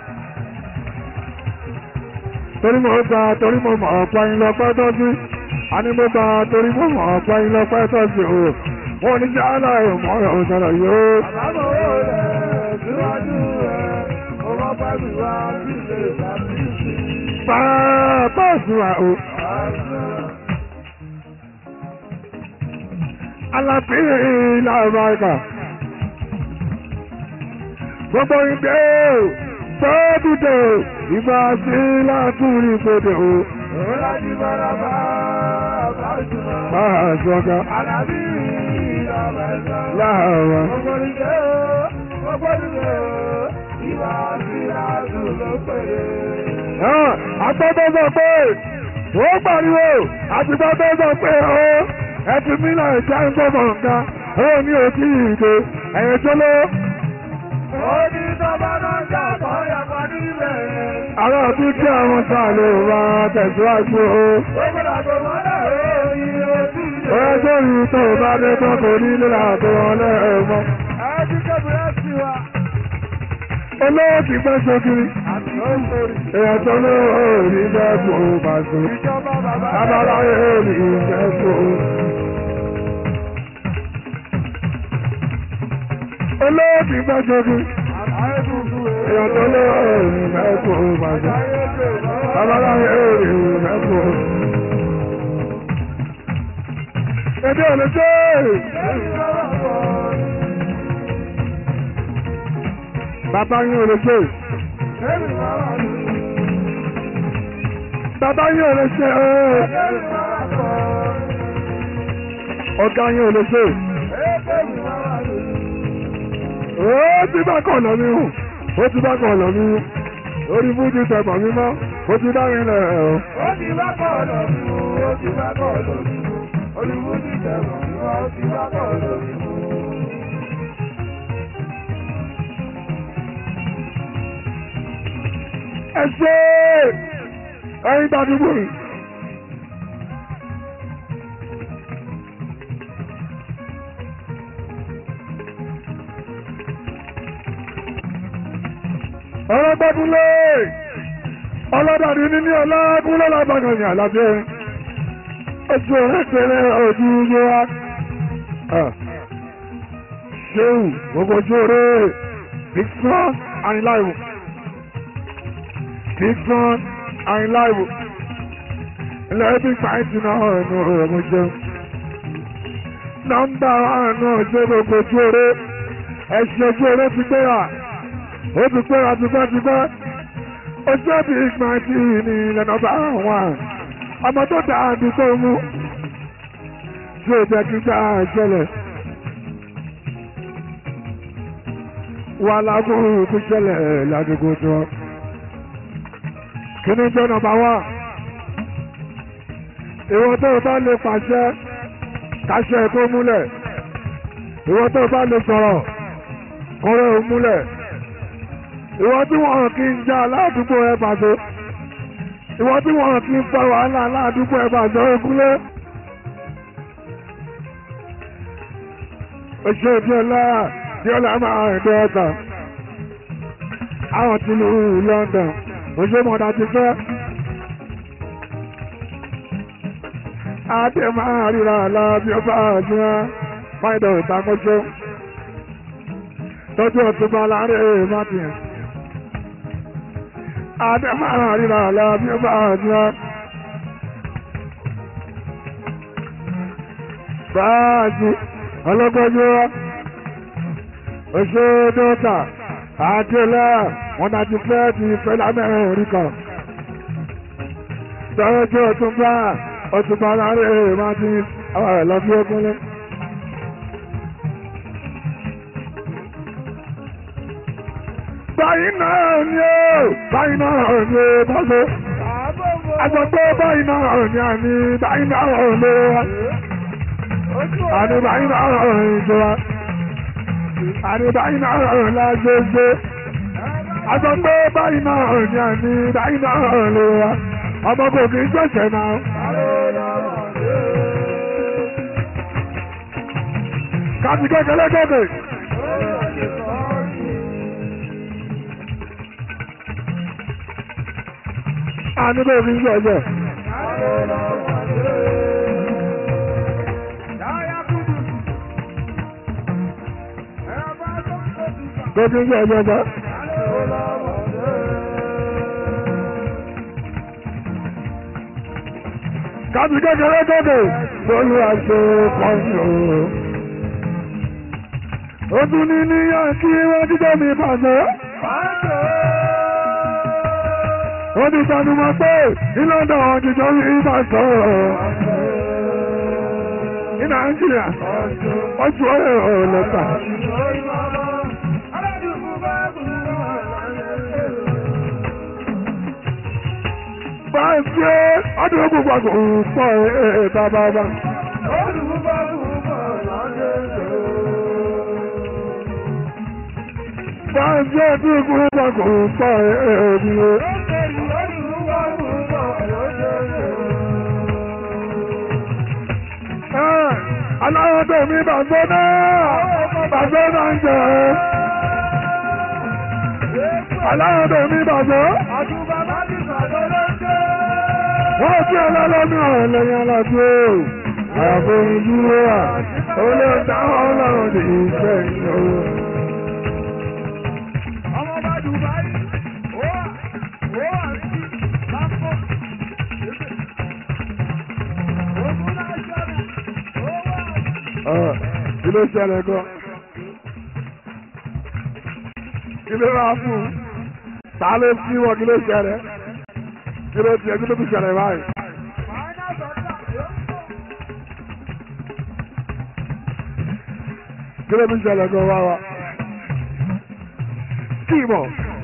torí mo gba torí mo mọ̀ ọ̀pá yín lọ pẹ́ tọ́jú àní mo gba torí mo mọ̀ ọ̀pá yín lọ pẹ́ tọ́jú o mo ní jẹ́ aláìní mọ̀rọ̀ sọ̀rọ̀ yìí o. Àbámọ̀ owó rẹ̀ síwájú rẹ̀. Mo máa bá mi wá sí ilé ìsàbíyèsí. Bàbá òṣùwà o. Aláfíì làbàkà. Gbogbo ìdè tóbìdè ìgbà sí látúrí gbòdè o. Òun láti bára bá bá jùmọ̀. Máa ṣọ́gá. Àlàbí ìlà láàárọ̀. Àgbẹ̀dọ̀ sọ pé ó pariwo àtìgbàdọ̀ sọ pé ó ẹtì mílíọ̀nù ìjà ń gbọ́mọ̀ nǹkan ó ní òkì ìdè ẹ̀yìn tó ló. Àwọn òbí tí àwọn sàlẹ̀ wà tẹ̀síwájú o. Ọ̀rẹ́ tó rí tó bá dé tó kò ní nílà tó wọn lẹ́ẹ̀mọ́. Olówó ti pẹ́ sókiri. Èèyàn tó ní òòrì jẹ́ kó bàtò. Abáláyé òòrì jẹ́ kó. Olówó ti pẹ́ sókiri. Èèyàn tó ní òòrì jẹ́ kó bàtò. Abáláyé òòrì jẹ́ kó. Èdè òlè dé. Bàbá yín ò lè ṣe. Bàbá yín ò lè ṣe ooo. Ọ̀gá yín ò lè ṣe. Ó ti bá kàn lọ mí hù. Ó ti bá kàn lọ mí hù. Orí fújì tẹ̀gbọ̀n mi mọ́. Ó ti dá mi lẹ̀ ọ́. Ó ti bá kọ̀ lọ mí hù. Ó ti bá kọ̀ lọ mí hù. Orí fújì tẹ̀gbọ̀n mi mọ́. Ó ti bá kọ̀ lọ mí hù. Ẹ ṣe ẹyin gbàdúgbò yìí. ọ̀rọ̀ gbọ́dúnlé ọlọ́dàdì níní ọlọ́gúnlé lábàgànyà lábẹ́ ojú ẹ̀rẹ́tẹ̀rẹ́ ojú yé wa. ṣéwù gbogbo ojú ọ̀rẹ́ big son and live big son and live ilẹ̀ bí fàájì náà ẹnu ọ̀rọ̀ jẹun. nọ́mbà náà ṣe gbogbo ojú ọ̀rẹ́ ẹ̀ṣin ojú ọ̀rẹ́ ti gbéra ó ti pẹ́ra tipẹ́tipẹ́ ojú ẹ̀bí ìgbà tí ní ilẹ̀ nọ́mbà wàn ọmọ tó dá àdúgbò mú tí ó jẹ́ kí gbà ṣẹlẹ̀ wà lágùn tó ṣẹlẹ̀ ládùúgbò tó kí ni jẹ́ nọ́mbà wàn ìwọ tó bá lè pàṣẹ káṣẹ tó múlẹ̀ ìwọ tó bá lè sọ̀rọ̀ kọ́rẹ́ ò múlẹ̀ ìwọ tí wọn kì í já aládùúgbò ẹ bàjẹ́ ìwọ tí wọn kì í fa wàhálà aládùúgbò ẹ bàjẹ́ ogúnlé. oṣù díọlá díọlá máa rìn dé ọ̀tà àwọn tí lu London oṣù mọ̀dà ti fẹ́. adé máa ríra àlá bí ó bá àjùmọ̀ fáìdọ̀ ìtakọ́ṣọ́ tọ́jú ọ̀túnba láàrin martin adẹ́mọ̀ràn ríra àlá bí ó bá àjùmọ̀ báàjì ọlọ́gbọ́jú oṣù dọ́tà àdélẹ̀ wọn dájú fẹ́ ti fẹ́ lámẹ́rin orí kan tọ́jú ọ̀túnba ọ̀túnba láàrin martin àwọn ẹ̀ lọ bí ogúnlé. báyìí náà ni ó báyìí náà ni ó bọ́sọ̀ agbọ̀gbọ́ báyìí náà ni àní báyìí náà ni ó àní báyìí náà ni ìjọba àní báyìí náà ni lágbègbè agbọ̀gbọ́ báyìí náà ni àní báyìí náà ni ó ọmọ kò kì í ṣẹ̀ṣẹ̀ náà. káàdì kékeré kékeré. àní bẹ́ẹ̀ fi ń sọ ẹ̀jẹ̀. bẹ́ẹ̀ fi ń sọ ẹ̀jẹ̀ jẹ́. kábí kékeré kéde lórí àṣẹ pọ́ńsì o. ó tún ní níyàn kí wọ́n jíjẹ́ mi bàjẹ́ wọ́n ti sanu mọ́ pé ìlànà òjìjọ́ rí bá sọ̀rọ̀. ní nàìjíríà ọjọ́ ọ̀rẹ́ ọ̀lẹ́ta. Báyìí ọdún gbogbo àgbò pọ̀ ẹ̀ bàbá bá. Báyìí ọdún gbogbo àgbò pọ̀ ẹ̀ bí o. Aláyọ̀dé mi bàbá náà, bàbá náà ń jẹ́ ẹ́. Aláyọ̀dé mi bàbá. Wọ́n tí ọlọ́lọ́mí ọ̀rọ̀ lẹ́yìn alájú o. Àyàfó ìdúró wà, olóòtú ọlọ́run ní ìfẹ́ ìnáwó. Kí ló ṣẹlẹ̀ gan? Kí ló máa fún un? Ta ló sí wọn kí ló ṣẹlẹ̀? Kí ló tiẹ̀ kí ló fi ṣẹlẹ̀ báyìí? Kí ló fi ṣẹlẹ̀ gan wá wa? Kí mọ̀?